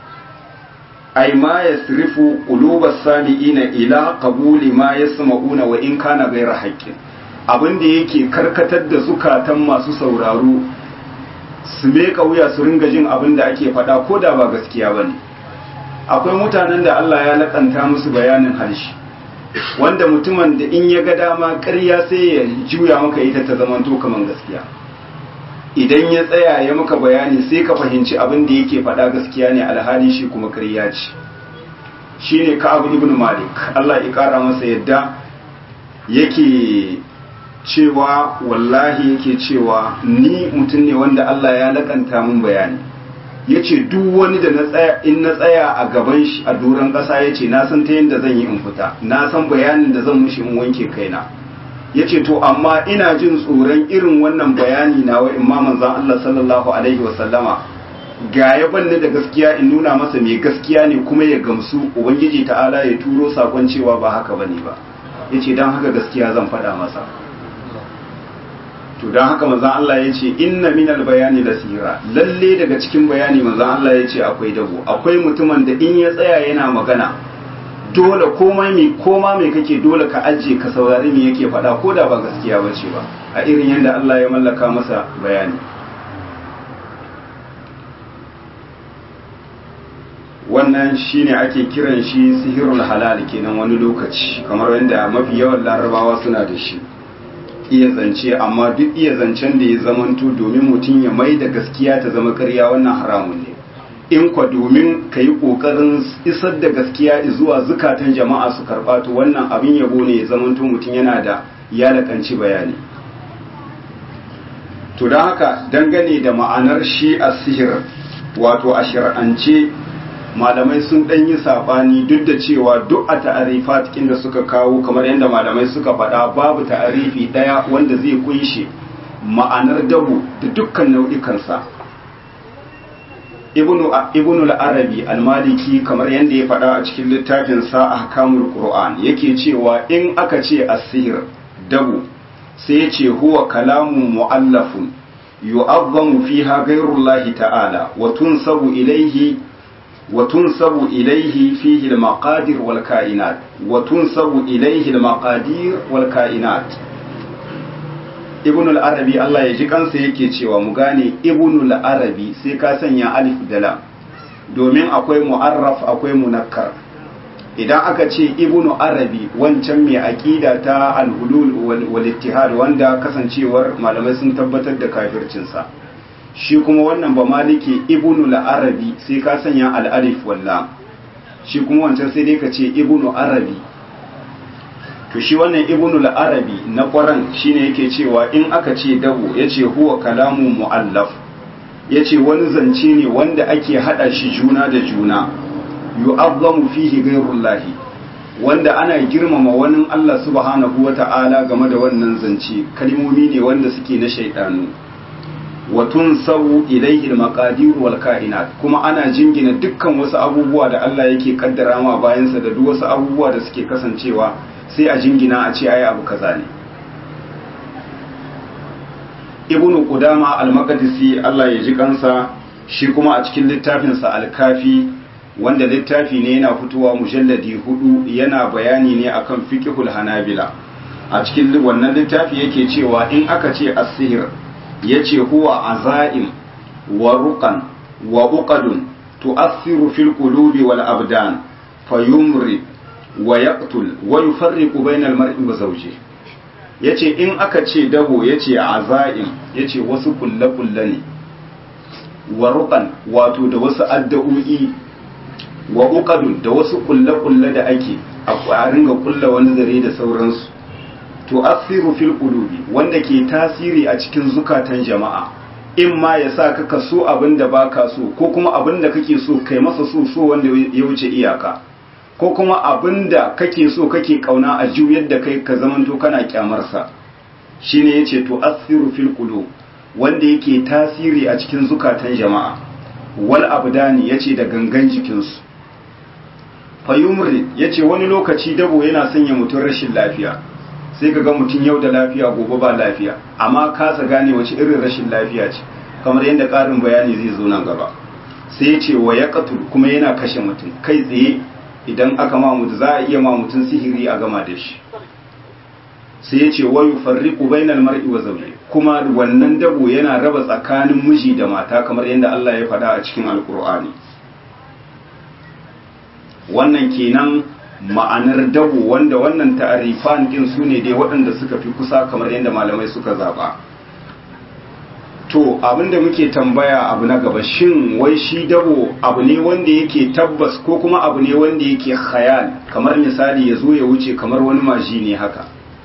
ai ma yasrifu qulubas sami'ina ila qabuli ma yasma'una wa in kana ghayra haqqin abin da yake karkatar da zukatan masu sauraro su meka wuya su ringa jin abin da ake faɗa ko da ba gaskiya bane akwai mutanen da Allah ya lakanta musu bayanin harshe wanda mutumin da in ya ga dama ƙarya sai ya juya maka ita ta zamanto kaman gaskiya idan ya tsaya ya maka bayani sai ka fahimci abin da yake faɗa gaskiya ne alhali shi kuma ƙarya ce shine Ka'ab ibn Malik Allah ya ƙara masa yadda yake cewa wallahi yake cewa ni mutum ne wanda Allah ya lakanta mun bayani ya ce duk wani da na tsaya in na tsaya a gaban shi a doron ƙasa ya ce na san ta yadda zan yi in fita na san bayanin da zan mushi in wanke kaina ya ce to amma ina jin tsoron irin wannan bayani na wa imaman zan Allah sallallahu alaihi wasallama ga ya banni da gaskiya in nuna masa mai gaskiya ne kuma ya gamsu ubangiji ta'ala ya turo sakon cewa ba haka bane ba ya ce don haka gaskiya zan faɗa masa to don haka manzan Allah ya ce inna minal bayani da sihira lalle daga cikin bayani manzan Allah ya ce akwai dabo akwai mutumin da in ya tsaya yana magana dole komai mai koma mai kake dole ka ajiye ka saurari me yake faɗa ko da ba gaskiya ba ce ba a irin yadda Allah ya mallaka masa bayani wannan shine ake kiran shi sihirul halal kenan wani lokaci kamar yadda mafi yawan larabawa suna da shi iya zance amma duk iya zancen da ya zamanto domin mutum ya mai da gaskiya ta zama ƙarya wannan haramun ne in kwa domin ka yi ƙoƙarin isar da gaskiya zuwa zukatan jama'a su karɓa to wannan abin yabo ne ya zamanto mutum yana da ya laƙanci bayani to don haka dangane da ma'anar shi a sihir wato a shir'ance malamai sun ɗan yi saɓani duk da cewa duk a ta'arifa cikin da suka kawo kamar yadda malamai suka faɗa babu ta'arifi ɗaya wanda zai kunshe ma'anar dabu da dukkan nau'ikansa ibnu al-arabi al-maliki kamar yadda ya faɗa a cikin littafin sa ahkamul qur'an yake cewa in aka ce as-sihr dabu sai ya ce huwa kalamun mu'allafun yu'azzamu fiha ghayrullahi ta'ala wa tunsabu ilayhi وتنسب إليه فيه المقادير والكائنات وتنسب إليه المقادير والكائنات ibn al-arabi Allah ya ji kansa yake cewa mu gane ibn al-arabi sai ka sanya alif da lam domin akwai mu'arraf akwai munakkar idan aka ce ibn arabi wancan mai aqida ta al-hulul wal ittihad wanda kasancewar malamai sun tabbatar da kafircinsa shi kuma wannan ba maliki ibnu al-arabi sai ka sanya al-alif walla shi kuma wancan sai dai ka ce ibnu arabi to shi wannan ibnu al-arabi na ƙwaran shine yake cewa in aka ce dabu yace huwa kalamu muallaf yace wani zance ne wanda ake hada shi juna da juna yu'azzamu fihi ghayrullahi wanda ana girmama wani Allah subhanahu wata'ala game da wannan zance kalmomi ne wanda suke na shaidanu wa tunsabu ilayhi al-maqadir wal kainat kuma ana jingina dukkan wasu abubuwa da Allah yake kaddara ma bayansa da duk wasu abubuwa da suke kasancewa sai a jingina a ce ai abu kaza ne ibnu qudama al-maqdisi Allah ya ji kansa shi kuma a cikin littafinsa al-kafi wanda littafi ne yana fitowa mujalladi hudu yana bayani ne akan fiqhul hanabila a cikin wannan littafi yake cewa in aka ce as-sihr yace huwa azaim wa ruqan wa uqadun tu'athiru fil qulubi wal abdan fayumri wa yaqtul wa yufarriqu bainal mar'i wa zawjihi yace in aka ce dabo yace azaim yace wasu kulle-kulle ne wa ruqan wato da wasu addu'o'i wa uqadun da wasu kulle-kulle da ake a ringa kulla wani zare da sauransu to asiru fil qulubi wanda ke tasiri a cikin zukatan jama'a in ma ya sa ka so abin da baka so ko kuma abin da kake so kai masa so so wanda ya wuce iyaka ko kuma abin da kake so kake kauna a juyar da kai ka zamanto kana kyamarsa shine yace to asiru fil qulub wanda yake tasiri a cikin zukatan jama'a wal abdani yace da gangan jikinsu fayumri yace wani lokaci dabo yana sanya mutum rashin lafiya sai ka ga mutum yau da lafiya gobe ba lafiya amma kasa gane wace irin rashin lafiya ce kamar yadda ƙarin bayani zai zo nan gaba sai ya ce wa ya kuma yana kashe mutum kai tsaye idan aka ma mutu za a iya ma mutum sihiri a gama da shi sai ya ce wa yufarriqu bainal mar'i wa zawji kuma wannan dabo yana raba tsakanin miji da mata kamar yadda Allah ya faɗa a cikin alkur'ani wannan kenan ma'anar dabo wanda wannan ta'arifan din su ne dai waɗanda suka fi kusa kamar yadda malamai suka zaba to abinda muke tambaya abu na gaba shin wai shi dabo abu ne wanda yake tabbas ko kuma abu ne wanda yake khayal kamar misali ya zo ya wuce kamar wani maji ne haka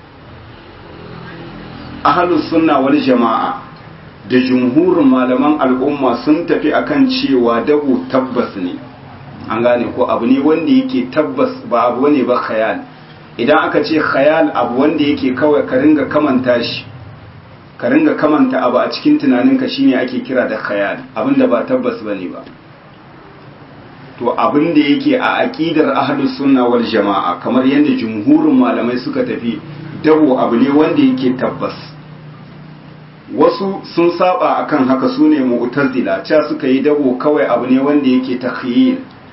ahlus sunna wal jama'a da jumhurin malaman al'umma sun tafi akan cewa dabo tabbas ne an gane ko abu ne wanda yake tabbas ba abu ne ba khayal idan aka ce khayal abu wanda yake kawai ka ringa kamanta shi ka ringa kamanta abu a cikin tunaninka shine ake kira da khayal abinda ba tabbas bane ba to abinda yake a aqidar ahlus sunna wal jamaa kamar yadda jumhurin malamai suka tafi dabo abu ne wanda yake tabbas wasu sun saba akan haka sune mu'tazila cewa suka yi dabo kawai abu ne wanda yake takhyil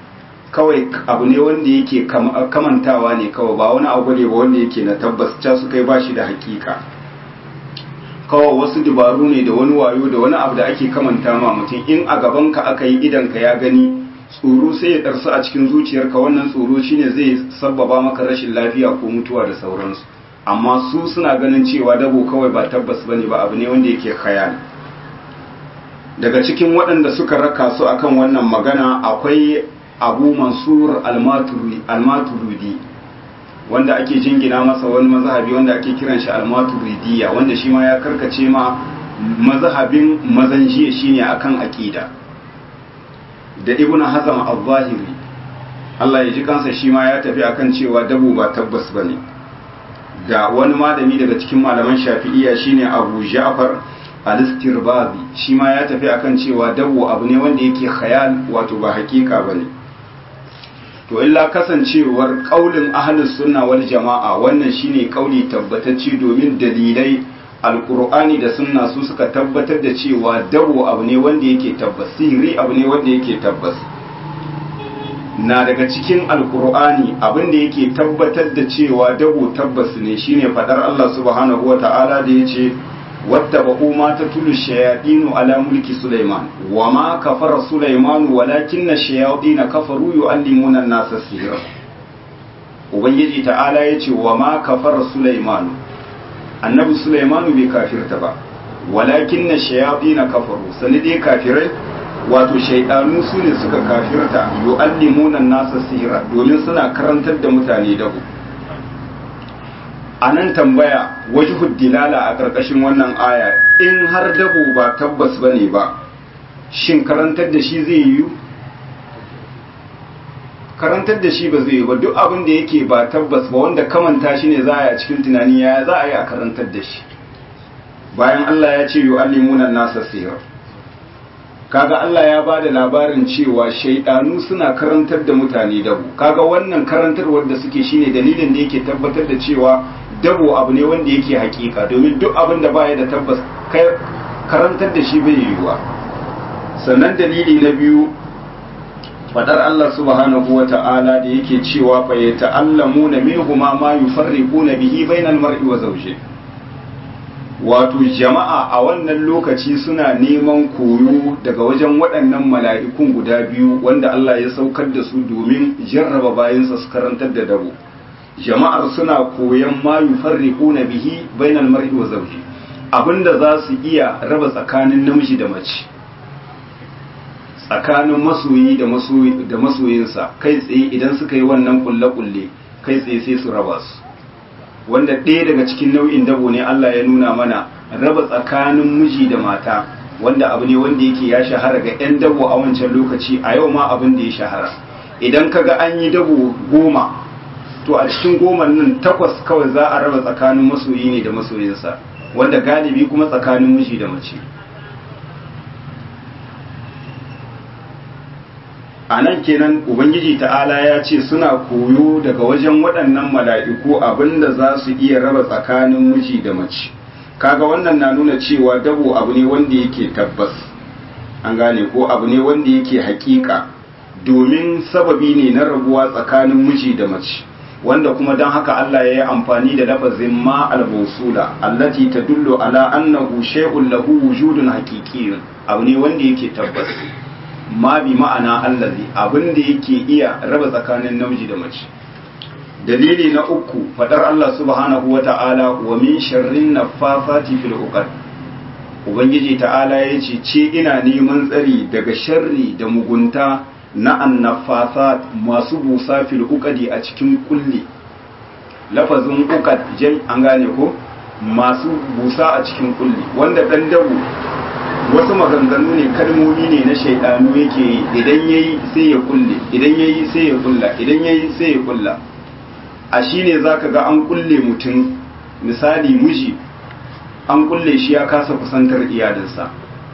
kawai abu ne wanda yake kamantawa ne kawai ba wani abu ne ba wanda yake na tabbas ca su kai bashi da hakika kawai wasu dubaru ne da wani wayo da wani abu da ake kamanta ma mutum in a gaban ka aka yi idan ka ya gani tsoro sai ya ɗarsu a cikin zuciyarka wannan tsoro shine zai sabbaba maka rashin lafiya ko mutuwa da sauransu amma su suna ganin cewa dabo kawai ba tabbas bane ba abu ne wanda yake khayal daga cikin waɗanda suka raka su akan wannan magana akwai abu mansur almaturidi wanda ake jingina masa wani mazhabi wanda ake kiran shi almaturidiya wanda shi ma ya karkace ma mazhabin mazan jiya shine akan aqida da ibnu hazam al-zahiri Allah ya ji kansa shi ma ya tafi akan cewa dabo ba tabbas bane da wani malami daga cikin malaman shafi'iyya shine abu ja'far al-istirbazi shi ma ya tafi akan cewa dabo abu ne wanda yake khayal wato ba hakika bane to illa kasancewar kaulin ahlus sunna wal jama'a wannan shine kauli tabbatacce domin dalilai alqur'ani da sunna su suka tabbatar da cewa dabo abu ne wanda yake tabbas sihiri abu ne wanda yake tabbas na daga cikin alkur'ani abin da yake tabbatar da cewa dabo tabbas ne shine fadar Allah subhanahu wa ta'ala da yace wattaba'u ma tatlu shayatinu ala mulki sulaiman wa ma kafara sulaiman walakinna shayatin kafaru yu'allimuna an-nasa sihra ubangiji ta'ala yace wa ma kafara sulaiman annabi sulaiman bai kafirta ba walakinna shayatin kafaru sanide kafirai wato shaidanu su ne suka kafirta yu'allimuna nasa sihira domin suna karantar da mutane dabu a nan tambaya wajhud dilala a ƙarƙashin wannan aya in har dabo ba tabbas bane ba shin karantar da shi zai yiwu karantar da shi ba zai yi ba duk abin da yake ba tabbas ba wanda kamanta shi ne za a yi a cikin tunani ya za a yi a karantar da shi bayan Allah ya ce yu'allimuna nasa sihira kaga Allah ya bada labarin cewa shaidanu suna karantar da mutane dabo kaga wannan karantarwar da suke shine dalilin da yake tabbatar da cewa dabo abu ne wanda yake hakika domin duk abin da baya da tabbas kai karantar da shi bai yiwuwa sannan dalili na biyu fadar Allah subhanahu wa ta'ala da yake cewa fa yata'allamuna minhuma ma yufarriquna bihi bainal mar'i wa zawjihi wato jama'a a wannan lokaci suna neman koyo daga wajen waɗannan mala'ikun guda biyu wanda Allah ya saukar da su domin jarraba bayansa su karantar da dabo jama'ar suna koyon ma yufarriquna bihi bainal mar'i wa zawji abinda za su iya raba tsakanin namiji da mace tsakanin masoyi da masoyi da masoyinsa kai tsaye idan suka yi wannan kulle-kulle kai tsaye sai su raba su wanda ɗaya daga cikin nau'in dabo ne Allah ya nuna mana raba tsakanin miji da mata wanda abu ne wanda yake ya shahara ga 'yan dabo a wancan lokaci a yau ma abin da ya shahara idan kaga an yi dabo goma to a cikin goma nan takwas kawai za a raba tsakanin masoyi ne da masoyinsa wanda galibi kuma tsakanin miji da mace a nan kenan ubangiji ta'ala ya ce suna koyo daga wajen waɗannan mala'iku abinda za su iya raba tsakanin miji da mace kaga wannan na nuna cewa dabo abu ne wanda yake tabbas an gane ko abu ne wanda yake hakika domin sababi ne na rabuwa tsakanin miji da mace wanda kuma don haka Allah ya yi amfani da lafazin ma al-mawsula allati tadullu ala annahu shay'un lahu wujudun haqiqiyyun abu ne wanda yake tabbas ma bi ma'ana allazi abin da yake iya raba tsakanin namiji da mace dalili na uku fadar Allah subhanahu wa ta'ala wa min sharrin naffafati fil uqad ubangiji ta'ala ya ce ce ina neman tsari daga sharri da mugunta na annafasat masu busa fil uqadi a cikin kulli lafazin uqad jai an gane ko masu busa a cikin kulli wanda dan dabu wasu maganganu ne kalmomi ne na shaidanu yake yi idan yayi sai ya kulle idan yayi sai ya kulla idan yayi sai ya kulla a shine zaka ga an kulle mutum misali miji an kulle shi ya kasa kusantar iyalinsa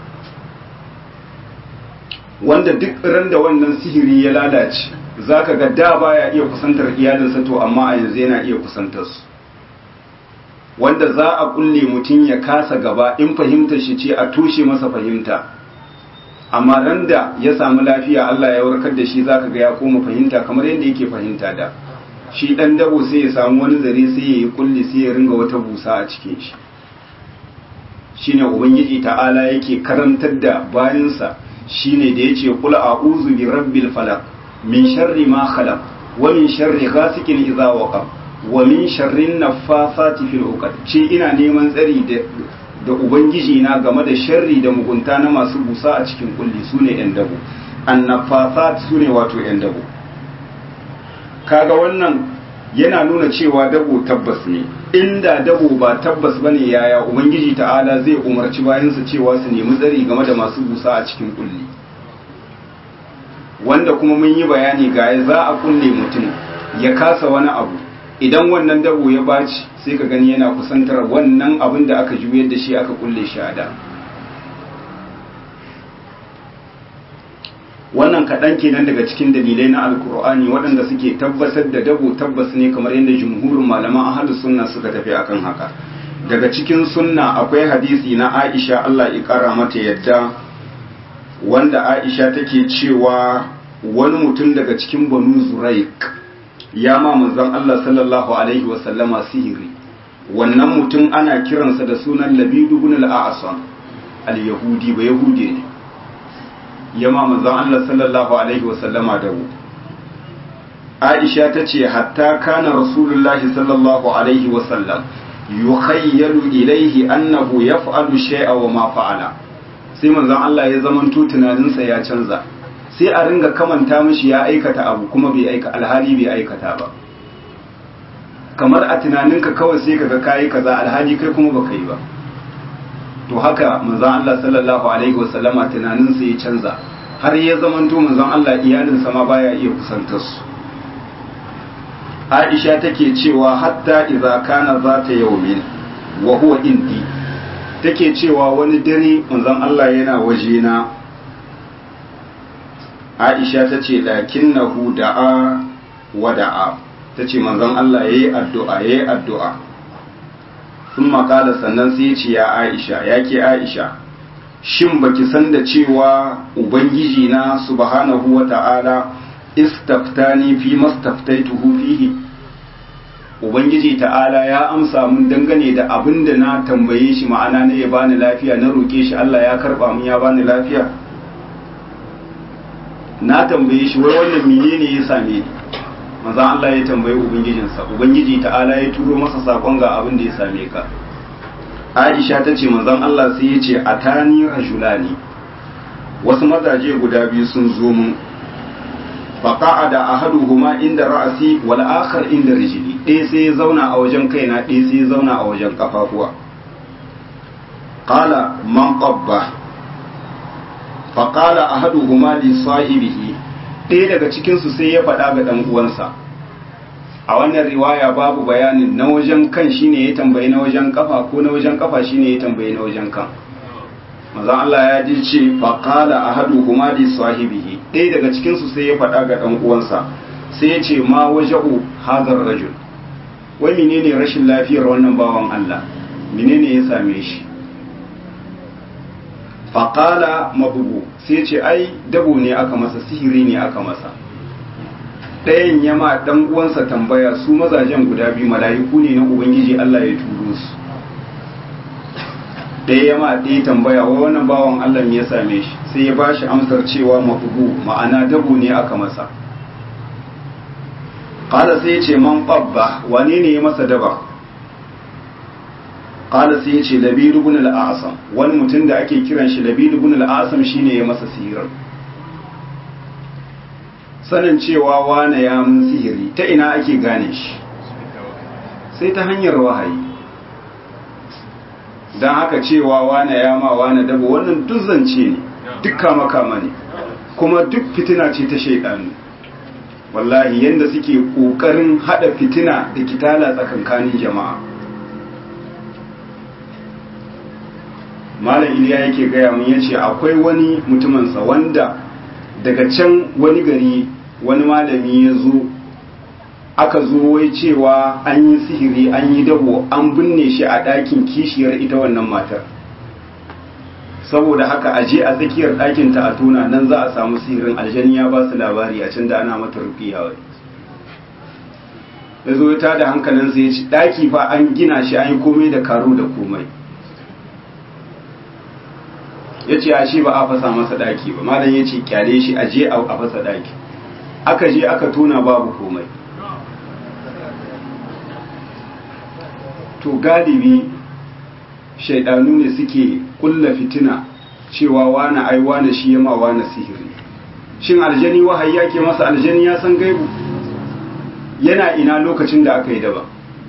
wanda duk ran da wannan sihiri ya lalace zaka ga da baya iya kusantar iyalinsa to amma a yanzu yana iya kusantar su wanda za a kulle mutum ya kasa gaba in fahimtar shi ce a toshe masa fahimta amma ran da ya samu lafiya Allah ya warkar da shi zaka ga ya koma fahimta kamar yadda yake fahimta da shi dan dabo sai ya samu wani zare sai ya yi kulli sai ya ringa wata busa a cikin shi shine ubangiji ta'ala yake karantar da bayansa shine da yace qul a'udhu bi rabbil falaq min sharri ma khalaq wa min sharri ghasikin idha waqab wa min sharri naffasati fil uqad ce ina neman tsari da da ubangiji na game da sharri da mugunta na masu busa a cikin kulli sune yan dabo annafasat sune wato yan dabo kaga wannan yana nuna cewa dabo tabbas ne inda dabo ba tabbas bane yaya ubangiji ta'ala zai umarci bayansa cewa su nemi tsari game da masu busa a cikin kulli wanda kuma mun yi bayani ga za a kulle mutum ya kasa wani abu idan wannan dabo ya baci sai ka gani yana kusantar wannan abin da aka juyar da shi aka kulle shi a da wannan kaɗan kenan daga cikin dalilai na alkur'ani waɗanda suke tabbatar da dabo tabbas ne kamar yadda jumhurin malaman ahalus sunna suka tafi akan haka daga cikin sunna akwai hadisi na aisha allah ya ƙara mata yadda wanda aisha take cewa wani mutum daga cikin banu zuraik ya ma manzon allah sallallahu alaihi wasallama sihiri wannan mutum ana kiransa da sunan labidu bin al-a'sam al-yahudi ba yahudi ne ya ma manzon Allah sallallahu alaihi wasallama da mu Aisha ta ce hatta kana Rasulullahi sallallahu alaihi wasallam yukhayyalu ilaihi annahu yaf'alu shay'a wa ma fa'ala sai manzon Allah ya zamanto tunaninsa ya canza sai a ringa kamanta mishi ya aikata abu kuma bai aika alhali bai aikata ba kamar a tunaninka kawai sai kaga kayi kaza alhali kai kuma baka yi ba to haka manzon Allah sallallahu alaihi wasallama tunaninsa ya canza har ya zamanto manzon Allah iyalinsa ma baya iya kusantar su Aisha take cewa hatta idza kana zata yawmin wa huwa indi take cewa wani dare manzon Allah yana waje na Aisha tace lakinnahu da'a wa da'a tace manzon Allah yayi addu'a yayi addu'a sun makala sannan sai ce ya aisha ya ke aisha shin baki san da cewa ubangiji na subhanahu wa ta'ala istaftani fi mastaftaituhu fihi ubangiji ta'ala ya amsa mun dangane da abin da na tambaye shi ma'ana na ya bani lafiya na roke shi Allah ya karba mun ya bani lafiya na tambaye shi wai wannan menene ya same ni manzo Allah ya tambayi ubangijinsa ubangiji ta'ala ya turo masa sakon ga abin da ya same ka Aisha ta ce manzon Allah sai ya ce atani rajulani wasu mazaje guda biyu sun zo mun faqa'ada ahaduhuma inda ra'asi wal akhar inda rijli ɗaya sai ya zauna a wajen kaina ɗaya sai ya zauna a wajen kafafuwa qala man qabba faqala ahaduhuma li sahibihi ɗaya daga cikinsu sai ya faɗa ga ɗan uwansa a wannan riwaya babu bayanin na wajen kan shine ya tambayi na wajen kafa ko na wajen kafa shine ya tambayi na wajen kan maza Allah ya ji ce faqala ahaduhuma li sahibihi ɗaya daga cikinsu sai ya faɗa ga ɗan uwansa sai ya ce ma waja'u hadar rajul wai menene rashin lafiyar wannan bawan Allah menene ya same shi faƙala mabugu sai ce ai dabo ne aka masa sihiri ne aka masa ɗayan yama ɗan uwansa tambaya su mazajen guda biyu mala'iku ne na ubangiji Allah ya turo su ɗaya yama ɗaya tambaya wa wannan bawan Allah me ya same shi sai ya bashi amsar cewa mabugu ma'ana dabo ne aka masa ƙala sai ya ce man ɓabba wane ne ya masa daba qala sai yace labid ibn al-asam wani mutum da ake kiran shi labid ibn al-asam shine ya masa sihirin sanin cewa wane ya mun sihiri ta ina ake gane shi sai ta hanyar wahayi dan haka cewa wane ya ma wane dabo wannan duk zance ne dukka makama ne kuma duk fitina ce ta shaidanu wallahi yanda suke kokarin hada fitina da kitala tsakankanin jama'a malam iliya yake gaya mun yace akwai wani mutuminsa wanda daga can wani gari wani malami ya zo aka zo wai cewa an yi sihiri an yi dabo an binne shi a ɗakin kishiyar ita wannan matar saboda haka a je a tsakiyar ɗakin ta a tona nan za a samu sihirin aljani ya ba su labari a can da ana mata rukiya wai ya zo ta da hankalinsa ya ci ɗaki fa an gina shi an yi komai da karo da komai ya ce a shi ba a fasa masa ɗaki ba malam ya ce kyale shi a je a fasa ɗaki aka je aka tona babu komai to galibi shaidanu ne suke kulla fitina cewa wani ai wani shi yama wani sihiri shin aljani wahayi yake masa aljani ya san gaibu yana ina lokacin da aka yi daba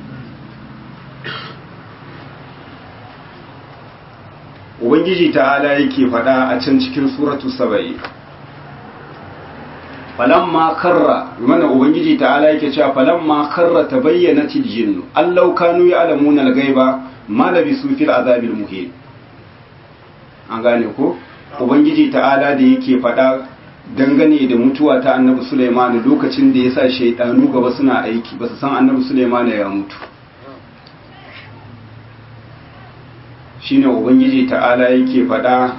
ubangiji ta'ala yake faɗa a can cikin suratu saba'i falamma karra mana ubangiji ta'ala yake cewa falamma karra tabayyanat aljinnu allau kanu ya'lamuna al-ghaiba ma labisu fil azabil muhin an gane ko ubangiji ta'ala da yake faɗa dangane da mutuwa ta annabi Sulaiman lokacin da yasa shaydanu gaba suna aiki basu san annabi Sulaiman ya mutu shine ubangiji ta'ala yake faɗa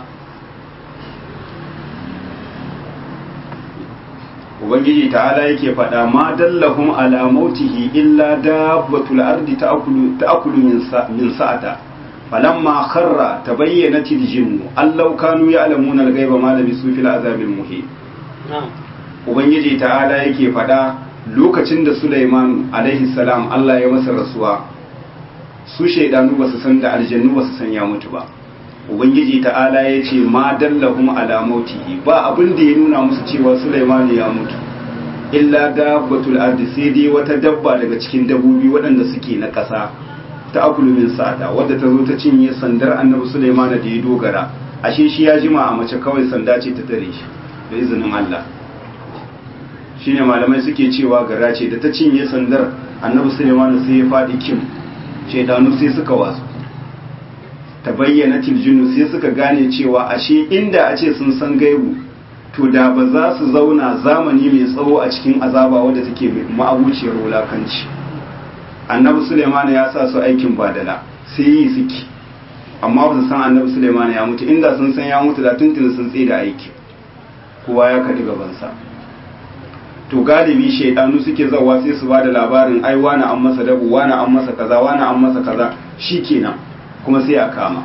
ubangiji ta'ala yake faɗa ma dallahum ala mautihi illa dabbatul ardi ta'kulu ta'kulu min sa'ata falamma kharra tabayyanat al-jinnu allau kanu ya'lamuna al-ghaiba ma labisu fil azabil muhin ubangiji ta'ala yake faɗa lokacin da Sulaiman alaihi salam Allah ya masa rasuwa su shaidanu basu san da aljannu basu san ya mutu ba ubangiji ta'ala ya ce ma dallahum ala mautihi ba abin da ya nuna musu cewa Sulaiman ya mutu illa dabbatul ardi sai dai wata dabba daga cikin dabbobi waɗanda suke na ƙasa ta akulu min sa'ada wadda ta zo ta cinye sandar annabi Sulaiman da ya dogara ashe shi ya jima a mace kawai sanda ce ta tare shi da izinin Allah shine malamai suke cewa gara ce da ta cinye sandar annabi Sulaiman sai ya faɗi kim shaidanu sai suka wasu ta bayyana tiljinu sai suka gane cewa ashe inda a ce sun san gaibu to da ba za su zauna zamani mai tsawo a cikin azaba wadda take ma'abuciyar wulakanci annabi suleiman ya sa su aikin badala sai yi suke amma ba su san annabi suleiman ya mutu inda sun san ya mutu da tuntun sun tsaye da aiki kowa ya kaɗi gabansa to galibi shaidanu suke zawa sai su ba da labarin ai wani an masa dabu wani an masa kaza wani an masa kaza shikenan kuma sai a kama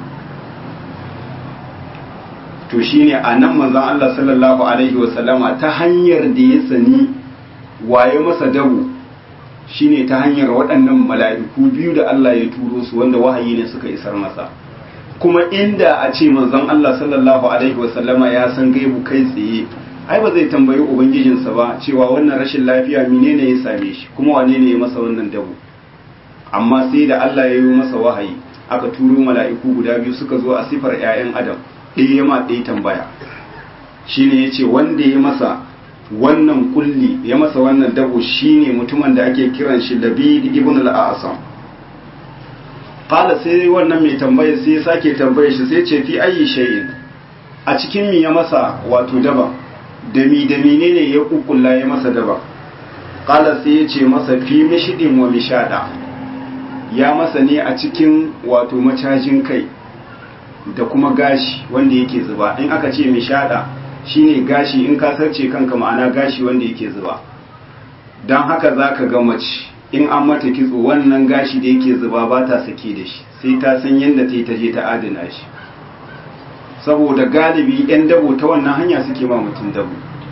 to shine a nan manzon Allah sallallahu alaihi wasallama ta hanyar da ya sani waye masa dabu shine ta hanyar waɗannan mala'iku biyu da Allah ya turo su wanda wahayi ne suka isar masa kuma inda a ce manzon Allah sallallahu alaihi wasallama ya san gaibu kai tsaye ai ba zai tambayi ubangijinsa ba cewa wannan rashin lafiya menene ya same shi kuma wane ne ya masa wannan dabu amma sai da Allah ya yi masa wahayi aka turo mala'iku guda biyu suka zo a sifar 'ya'yan adam ɗaya ya ma ɗaya tambaya shine ya ce wanda ya masa wannan kulli ya masa wannan dabo shine mutumin da ake kiran shi labid ibn al-asam qala sai wannan mai tambaya sai ya sake tambaya shi sai ce fi ayi shay'in a cikin mi ya masa wato daba da mi da menene ya kukkulla ya masa daba qala sai ya ce masa fi mishidin wa mishada ya masa ne a cikin wato macajin kai da kuma gashi wanda yake zuba in aka ce mishada shine gashi in ka sarce kanka ma'ana gashi wanda yake zuba don haka za ka ga mace in an mata kitso wannan gashi da yake zuba ba ta sake da shi sai ta san yadda ta yi ta je ta adana shi saboda galibi 'yan dabo ta wannan hanya suke ma mutum dabo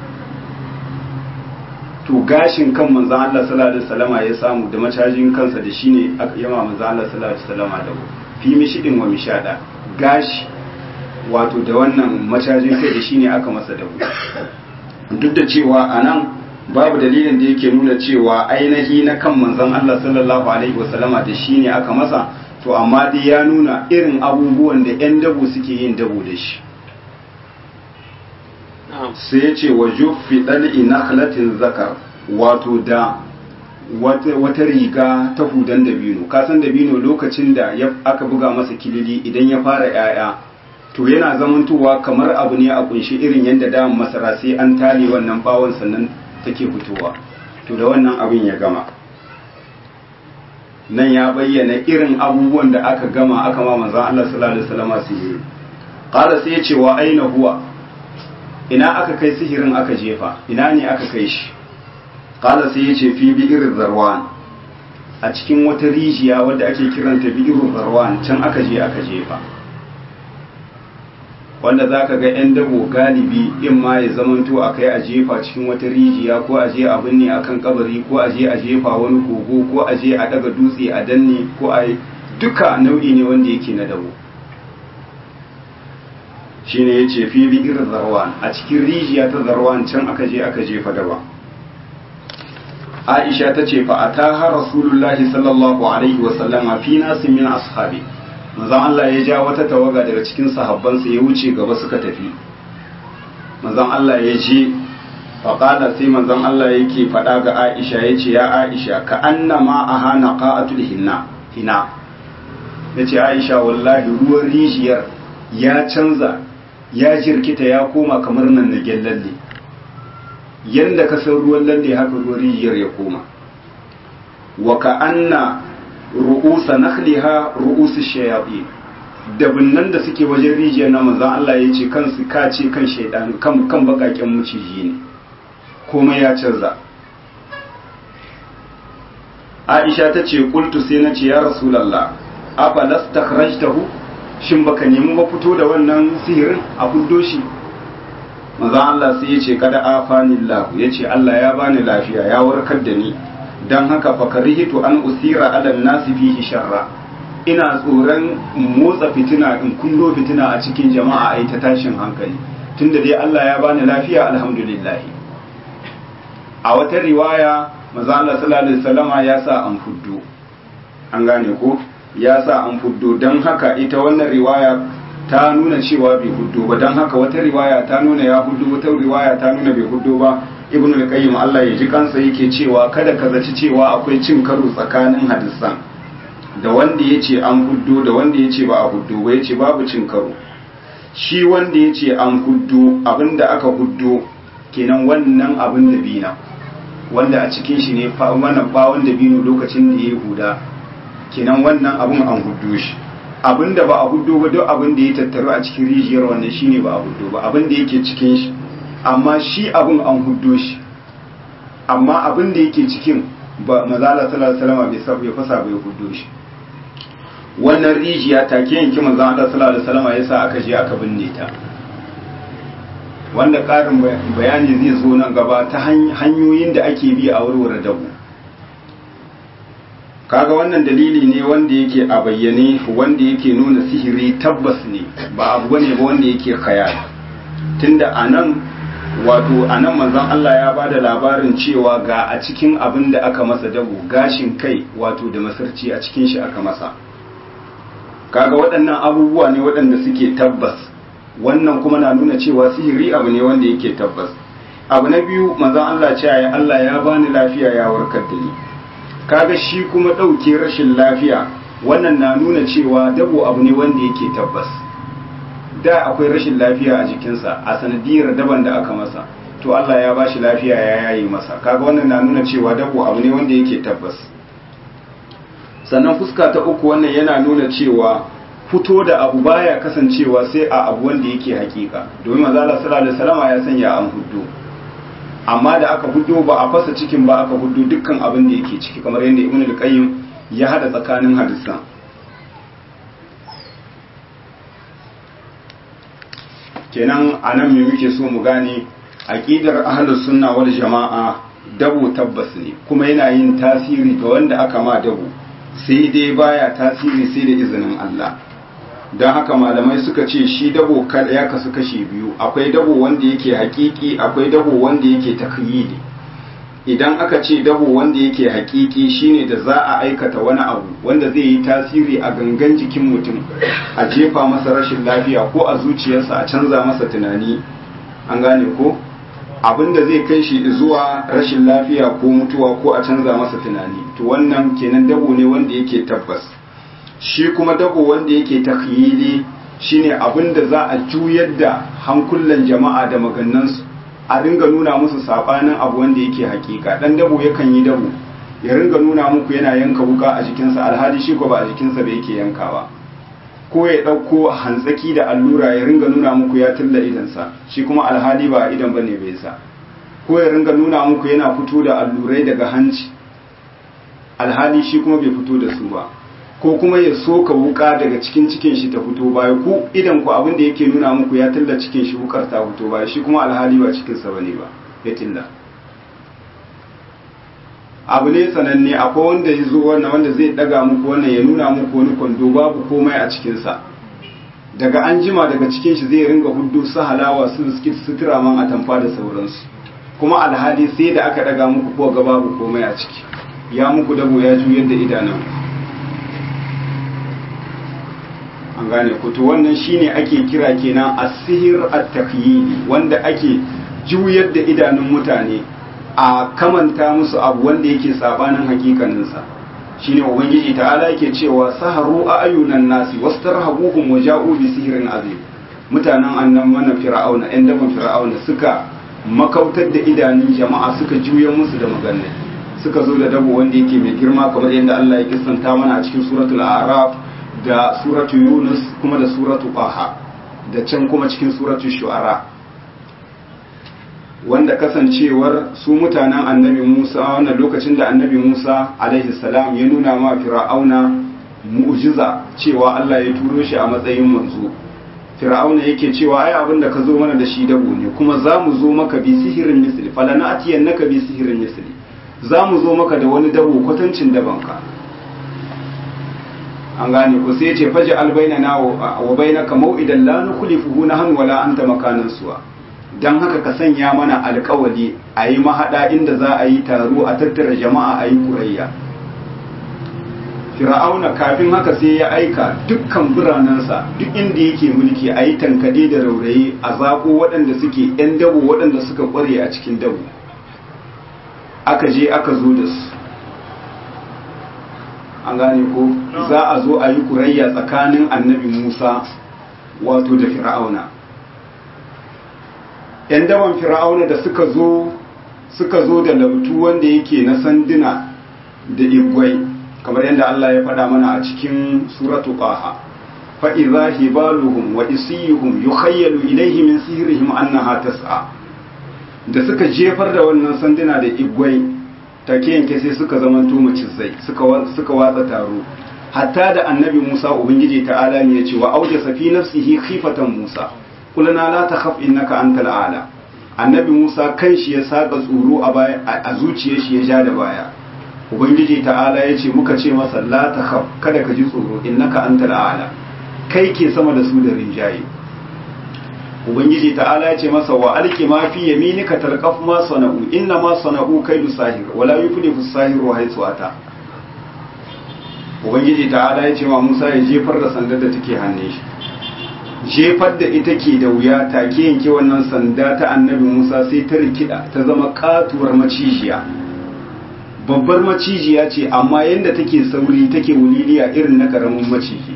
to gashin kan manzan Allah sallallahu alaihi wasallama ya samu da macajin kansa da shine aka yama manzan Allah sallallahu alaihi wasallama dabo fi mishidin wa mishada gashi wato da wannan macajin kai da shine aka masa dabo duk da cewa anan babu dalilin da yake nuna cewa ainihi na kan manzon Allah sallallahu alaihi wasallama da shine aka masa to amma dai ya nuna irin abubuwan da 'yan dabo suke yin dabo da shi sai ya ce wa juffi ɗal'i nakhlatin zakar wato da wata riga ta hudan dabino kasan dabino lokacin da aka buga masa kilili idan ya fara 'ya'ya to yana zamantowa kamar abu ne a kunshi irin yadda da masara sai an tale wannan bawon sannan take fitowa to da wannan abin ya gama nan ya bayyana irin abubuwan da aka gama aka ma manzon Allah sallallahu alaihi wasallam su yi qala sai ya ce wa aina huwa ina aka kai sihirin aka jefa ina ne aka kai shi qala sai ya ce fi bi'ir zarwan a cikin wata rijiya wadda ake kiranta bi'ir zarwan can aka je aka jefa wanda za ka ga 'yan dabo galibi in ma ya zamanto a kai a jefa cikin wata rijiya ko a je a binne a kan kabari ko a je a jefa wani kogo ko a je a daga dutse a danne ko a duka nau'i ne wanda yake na dabo shi ne ya ce fi bi'ir zarwan a cikin rijiya ta zarwan can aka je aka jefa daba aisha ta ce fa ataha rasulullahi sallallahu alaihi wasallama fi nasin min ashabi manzon Allah ya ja wata tawaga daga cikin sahabbansa ya wuce gaba suka tafi manzon Allah ya je faƙada sai manzon Allah yake faɗa ga Aisha ya ce ya Aisha ka annama a hana ƙa'atul hinna hina ya ce Aisha wallahi ruwan rijiyar ya canza ya jirkita ya koma kamar nan na lalle yadda ka san ruwan lalle haka ruwan rijiyar ya koma wa ka anna ru'usa nakhliha ru'usu shayatin dabinnan da suke wajen rijiyar na manzon Allah ya ce kansu ka ce kan shaidan kan kan bakaken muciji ne komai ya canza Aisha ta ce qultu sai na ce ya rasulullah afa lastakhrajtahu shin baka nemi ba fito da wannan sihirin a fuddo shi manzon Allah sai ya ce kada afanillahu ya ce Allah ya bani lafiya ya warkar da ni don haka fakarihitu an usira ala nasi fihi sharra ina tsoron motsa fitina in kullo fitina a cikin jama'a ai ta tashin hankali tunda dai Allah ya bani lafiya alhamdulillah a wata riwaya manzo Allah sallallahu alaihi wasallama ya sa an fuddo an gane ko ya sa an fuddo don haka ita wannan riwaya ta nuna cewa bai huddo ba don haka wata riwaya ta nuna ya huddo wata riwaya ta nuna bai huddo ba ibn al-qayyim Allah ya ji kansa yake cewa kada ka zaci cewa akwai cin karo tsakanin hadisan da wanda yace an huddo da wanda yace ba a huddo ba yace babu cin karo shi wanda yace an huddo abinda aka huddo kenan wannan abin da bina wanda a cikin shi ne fa wannan bawon da bino lokacin da yayi huda kenan wannan abin an huddo shi abinda ba a huddo ba duk abin da ya tattaru a cikin rijiyar wannan shine ba a huddo ba abin da yake cikin shi amma shi abin an huddo shi amma abin da yake cikin ba mazala sallallahu alaihi wasallam bai sabu ya fasa bai huddo shi wannan rijiya take yanki manzon Allah sallallahu alaihi wasallam yasa aka je aka binne ta wanda karin bayani zai zo nan gaba ta hanyoyin da ake bi a warware dabu kaga wannan dalili ne wanda yake a bayyane wanda yake nuna sihiri tabbas ne ba abu bane ba wanda yake khayal tunda anan wato anan manzon Allah ya bada labarin cewa ga a cikin abin da aka masa dabo gashin kai wato da masarci a cikin shi aka masa kaga waɗannan abubuwa ne waɗanda suke tabbas wannan kuma na nuna cewa sihiri abu ne wanda yake tabbas abu na biyu manzon Allah ce ya Allah ya bani lafiya ya warkar da ni kaga shi kuma ɗauke rashin lafiya wannan na nuna cewa dabo abu ne wanda yake tabbas da akwai rashin lafiya a jikinsa a sanadiyar daban da aka masa to Allah ya bashi lafiya ya yayi masa kaga wannan na nuna cewa dabo abu ne wanda yake tabbas sannan fuska ta uku wannan yana nuna cewa fito da abu baya kasancewa sai a abu wanda yake hakika domin manzo Allah sallallahu alaihi wasallam ya sanya an huddo amma da aka huddo ba a fasa cikin ba aka huddo dukkan abin da yake ciki kamar yadda Ibn al-Qayyim ya hada tsakanin hadisan kenan anan me muke so mu gane aqidar ahlus sunna wal jama'a dabo tabbas ne kuma yana yin tasiri ga wanda aka ma dabo sai dai baya tasiri sai da izinin Allah don haka malamai suka ce shi dabo ya kasu kashi biyu akwai dabo wanda yake hakiki akwai dabo wanda yake takhyili idan aka ce dabo wanda yake hakiki shine da za a aikata wani abu wanda zai yi tasiri a gangan jikin mutum a jefa masa rashin lafiya ko a zuciyarsa a canza masa tunani an gane ko abin da zai kai shi zuwa rashin lafiya ko mutuwa ko a canza masa tunani to wannan kenan dabo ne wanda yake tabbas shi kuma dabo wanda yake takhyili shine abin da za a juyar da hankulan jama'a da magannansu a ringa nuna musu sabanin abu wanda yake hakika dan dabo yakan yi dabo ya ringa nuna muku yana yanka wuka a jikinsa alhali shi ko ba a jikinsa ba yake yankawa ko ya ɗauko hantsaki da allura ya ringa nuna muku ya tilla idansa shi kuma alhali ba idan ba ne bai sa ko ya ringa nuna muku yana fito da allurai daga hanci alhali shi kuma bai fito da su ba ko kuma ya soka wuka daga cikin cikin shi ta fito baya ku idan ku abin da yake nuna muku ya tilla cikin shi wukar ta fito baya shi kuma alhali ba cikinsa ba ne ba ya tilla abu ne sananne akwai wanda ya zo wannan wanda zai daga muku wannan ya nuna muku wani kwando babu komai a cikinsa daga an jima daga cikin shi zai ringa hudu su halawa su biskit sutura man a tamfa da sauransu kuma alhali sai da aka daga muku ko ga babu komai a ciki ya muku dabo ya juyar da idanun an gane ku to wannan shine ake kira kenan asihir at-taqyidi wanda ake juyar da idanun mutane a kamanta musu abu wanda yake sabanin hakikaninsa shine ubangiji ta'ala yake cewa saharu a ayunan nasi wastarhabuhum wa ja'u bi sihrin azim mutanen annan mana fir'auna ɗan daban fir'auna suka makautar da idanun jama'a suka juya musu da magana suka zo da dabo wanda yake mai girma kamar yadda Allah ya kissanta mana a cikin suratul a'raf da suratul yunus kuma da suratul qaha da can kuma cikin suratul shu'ara wanda kasancewar su mutanen annabi Musa wannan lokacin da annabi Musa alaihi salam ya nuna ma fir'auna mu'jiza cewa Allah ya turo shi a matsayin manzo fir'auna yake cewa ai abin da ka zo mana da shi dabo ne kuma za mu zo maka bi sihirin misli falana atiyannaka bi sihirin misli za mu zo maka da wani dabo kwatancin dabanka an gane ko sai ya ce faji albainana wa bainaka mau'idan la nukhlifuhu nahnu wala anta makanan suwa don haka ka sanya mana alkawali a yi mahaɗa inda za a yi taro a tattara jama'a a yi kurayya fir'auna kafin haka sai ya aika dukkan biranensa duk inda yake mulki a yi tankade da rauraye a zaƙo waɗanda suke 'yan dabo waɗanda suka ƙware a cikin dabo aka je aka zo da su an gane ko za a zo a yi kurayya tsakanin annabi musa wato da fir'auna ‘yan dawan fir'auna da suka zo suka zo da lautu wanda yake na sanduna da igwai kamar yadda Allah ya faɗa mana a cikin suratu ƙaha fa'iza hibaluhum wa isiyuhum yukhayyalu ilaihi min sihirihim annaha tas'a da suka jefar da wannan sanduna da igwai take yanke sai suka zamanto macizai suka suka watsa taro hatta da annabi Musa ubangiji ta'ala ne ya ce wa auja safi nafsihi khifatan Musa kulana la takhaf innaka antal a'la annabi Musa kanshi ya saka tsoro a baya a zuciyar shi ya ja da baya ubangiji ta'ala ya ce muka ce masa la takhaf kada ka ji tsoro innaka antal a'la kai ke sama da su da rinjaye ubangiji ta'ala ya ce masa wa alki ma fi yaminika talqaf ma sana'u inna ma sana'u kaidu sahir wala yuflihu sahiru haythu ata ubangiji ta'ala ya ce ma Musa ya jefar da sandar da take hannun shi jefar da ita ke da wuya take yanke wannan sanda ta annabi Musa sai ta rikida ta zama katuwar macijiya babbar macijiya ce amma yadda take sauri take wuliliya irin na karamin maciji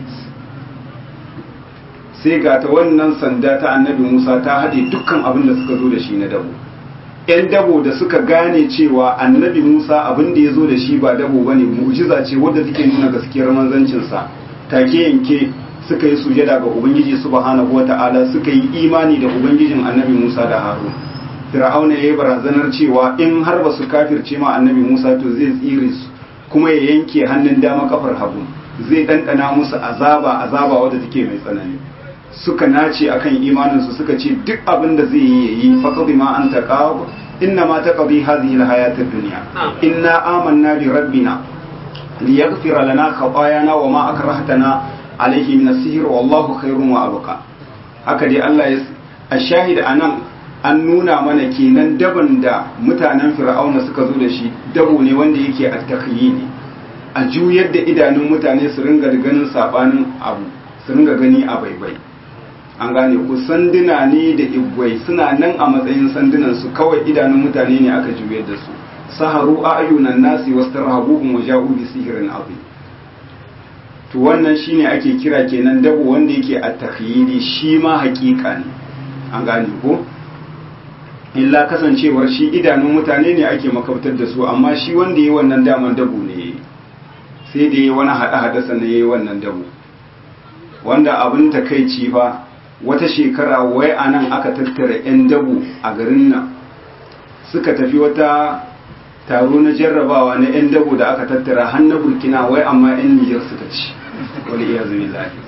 sai ga ta wannan sanda ta annabi Musa ta haɗe dukkan abin da suka zo da shi na dabo ‘yan dabo da suka gane cewa annabi Musa abin da ya zo da shi ba dabo ba ne mu'jiza ce wadda take nuna gaskiyar manzancinsa take yanke suka yi sujada ga Ubangiji subhanahu wa ta'ala suka yi imani da Ubangijin annabi Musa da Harun. Fir'auna ya yi barazanar cewa in har ba su kafirce ma annabi Musa to zai tsire su kuma ya yanke hannun dama kafar hagu zai ɗanɗana musu azaba azaba wadda take mai tsanani. Suka nace akan imaninsu suka ce duk abin da zai yi yayi faqad ma anta qab inna ma taqdi hadhihi alhayat ad-dunya inna amanna bi rabbina liyaghfira lana khatayana wa ma akrahtana alaihi min asihir wallahu khairun wa abqa haka dai Allah ya ashahid anan an nuna mana kenan daban da mutanen fir'auna suka zo da shi dabo ne wanda yake at-takhyili a juyar da idanun mutane su ringa ganin sabanin abu su ringa gani a baibai an gane ku sanduna ne da igwai suna nan a matsayin sandunan su kawai idanun mutane ne aka juyar da su saharu ayunan nasi wastarhabuhum wa ja'u bi sihrin azim to wannan shine ake kira kenan dabo wanda yake a takhyili shi ma hakika ne an gane ko illa kasancewar shi idanun mutane ne ake makautar da su amma shi wanda yi wannan daman dabo ne sai da yi wani hada hada sannan yayi wannan dabo wanda abin takaici fa wata shekara wai a nan aka tattara 'yan dabo a garin nan suka tafi wata taro na jarrabawa na 'yan dabo da aka tattara har na burkina wai amma 'yan nijar suka ci wani iya zai zafi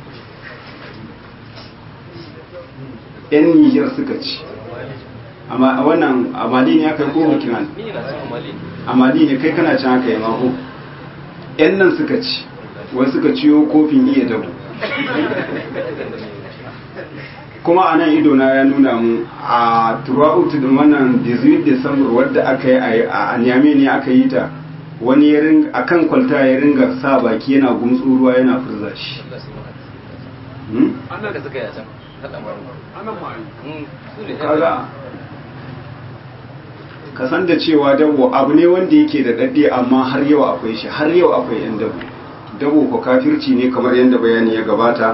'yan nijar suka ci amma wannan amali ne aka yi ko burkina amali ne kai kana can aka yi mako 'yan nan suka ci wai suka ciyo kofin iya dabo kuma a nan idona ya nuna mu a throughout din wannan 18 December wadda aka yi a Niamey ne aka yi ta wani ya ringa akan kwalta ya ringa sa baki yana gumtsu ruwa yana furza shi kaga ka san da cewa dabo abu ne wanda yake da dadde amma har yau akwai shi har yau akwai yan dabo dabo ko kafirci ne kamar yadda bayani ya gabata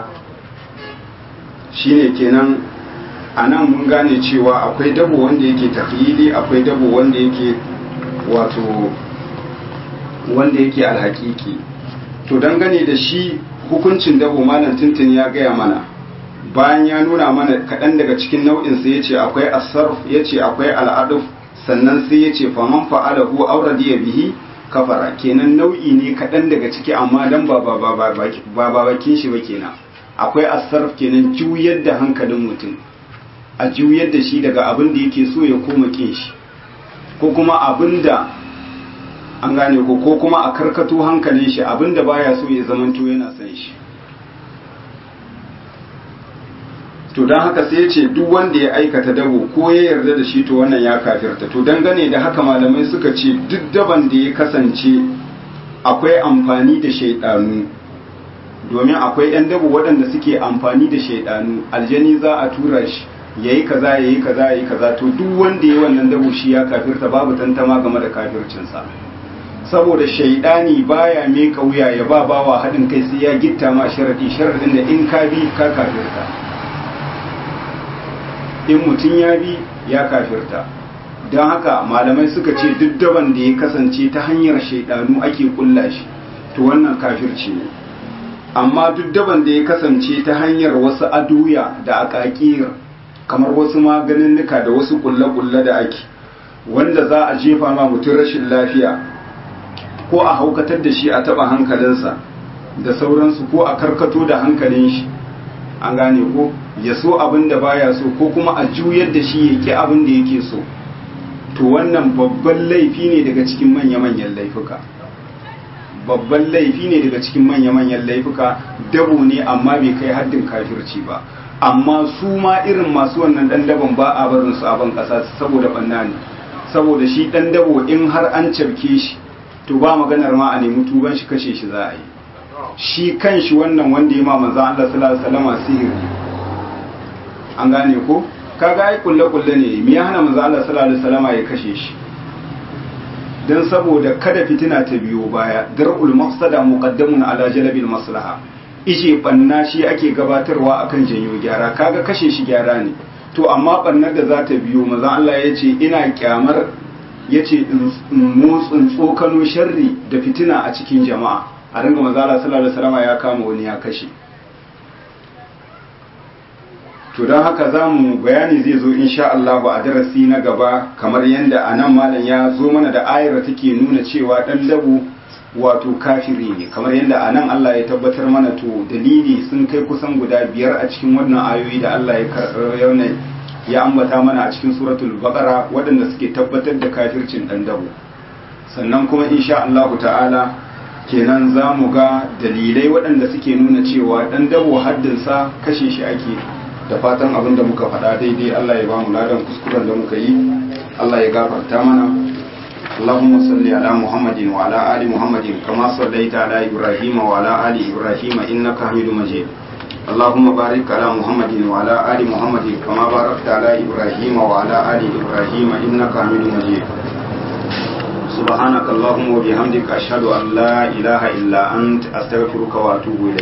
shine kenan a nan mun gane cewa akwai dabo wanda yake tafili akwai dabo wanda yake wato wanda yake alhaƙiƙi to dangane da shi hukuncin dabo malam tuntun ya gaya mana bayan ya nuna mana kaɗan daga cikin nau'insa ya ce akwai asarf ya ce akwai al'aduf sannan sai ya ce faman fa'alahu auradiya bihi kafara kenan nau'i ne kaɗan daga ciki amma dan ba ba bakin shi ba kenan akwai asarf kenan juyar da hankalin mutum a juyar da shi daga abin da yake so ya koma kin shi ko kuma abin da an gane ko ko kuma a karkato hankalin shi abin da baya so ya zamanto yana son shi to don haka sai ya ce duk wanda ya aikata dabo ko ya yarda da shi to wannan ya kafirta to dangane da haka malamai suka ce duk daban da ya kasance akwai amfani da shaidanu domin akwai 'yan dabo waɗanda suke amfani da shaidanu aljani za a tura shi ya yi kaza ya yi kaza ya yi kaza to duk wanda ya wannan dabo shi ya kafirta babu tantama game da kafircinsa saboda shaidani baya mai kauya ya ba bawa haɗin kai sai ya gitta ma sharadi sharadin da in ka bi ka kafirta in mutum ya bi ya kafirta don haka malamai suka ce duk daban da ya kasance ta hanyar shaidanu ake kulla shi to wannan kafirci ne amma duk daban da ya kasance ta hanyar wasu aduya da akakir kamar wasu maganinnika da wasu kulle-kulle da ake wanda za a jefa ma mutum rashin lafiya ko a haukatar da shi a taba hankalinsa da sauransu ko a karkato da hankalin shi an gane ko ya so abin da baya so ko kuma a juyar da shi ya ki abin da yake so to wannan babban laifi ne daga cikin manya-manyan laifuka babban laifi ne daga cikin manya-manyan laifuka dabo ne amma bai kai haddin kafirci ba amma su ma irin masu wannan dan dabon ba a barin su a ban kasa saboda banna ne saboda shi dan dabo in har an cafke shi to ba maganar ma a nemi tuban shi kashe shi za a yi shi kan shi wannan wanda ya ma manzo Allah sallallahu alaihi wasallam sihiri an gane ko kaga ai kulle kulle ne me ya hana manzo Allah sallallahu alaihi wasallam ya kashe shi dan saboda kada fitina ta biyo baya dar'ul mafsada muqaddamun ala jalbil maslaha ije banna shi ake gabatarwa akan janyo gyara kaga kashe shi gyara ne to amma bannar da za ta biyo manzo Allah ya ce ina kyamar ya ce motsin tsokano sharri da fitina a cikin jama'a a ringa mazala sallallahu alaihi ya kama wani ya kashe to don haka za mu bayani zai zo insha Allah a darasi na gaba kamar yadda a nan malam ya zo mana da ayar take nuna cewa dan dabu wato kafiri ne kamar yadda a nan Allah ya tabbatar mana to dalili sun kai kusan guda biyar a cikin wannan ayoyi da Allah ya ya ambata mana a cikin suratul baqara waɗanda suke tabbatar da kafircin dan dabo sannan kuma insha Allah ta'ala kenan za mu ga dalilai waɗanda suke nuna cewa dan dabo haddinsa kashe shi ake da fatan abin da muka faɗa daidai Allah ya ba mu ladan kuskuren da muka yi Allah ya gafarta mana اللهم صل على محمد وعلى آل محمد كما صليت على إبراهيم وعلى آل إبراهيم إنك حميد مجيد اللهم بارك على محمد وعلى آل محمد كما باركت على إبراهيم وعلى آل إبراهيم إنك حميد مجيد سبحانك اللهم وبحمدك أشهد أن لا إله إلا أنت أستغفرك وأتوب إليك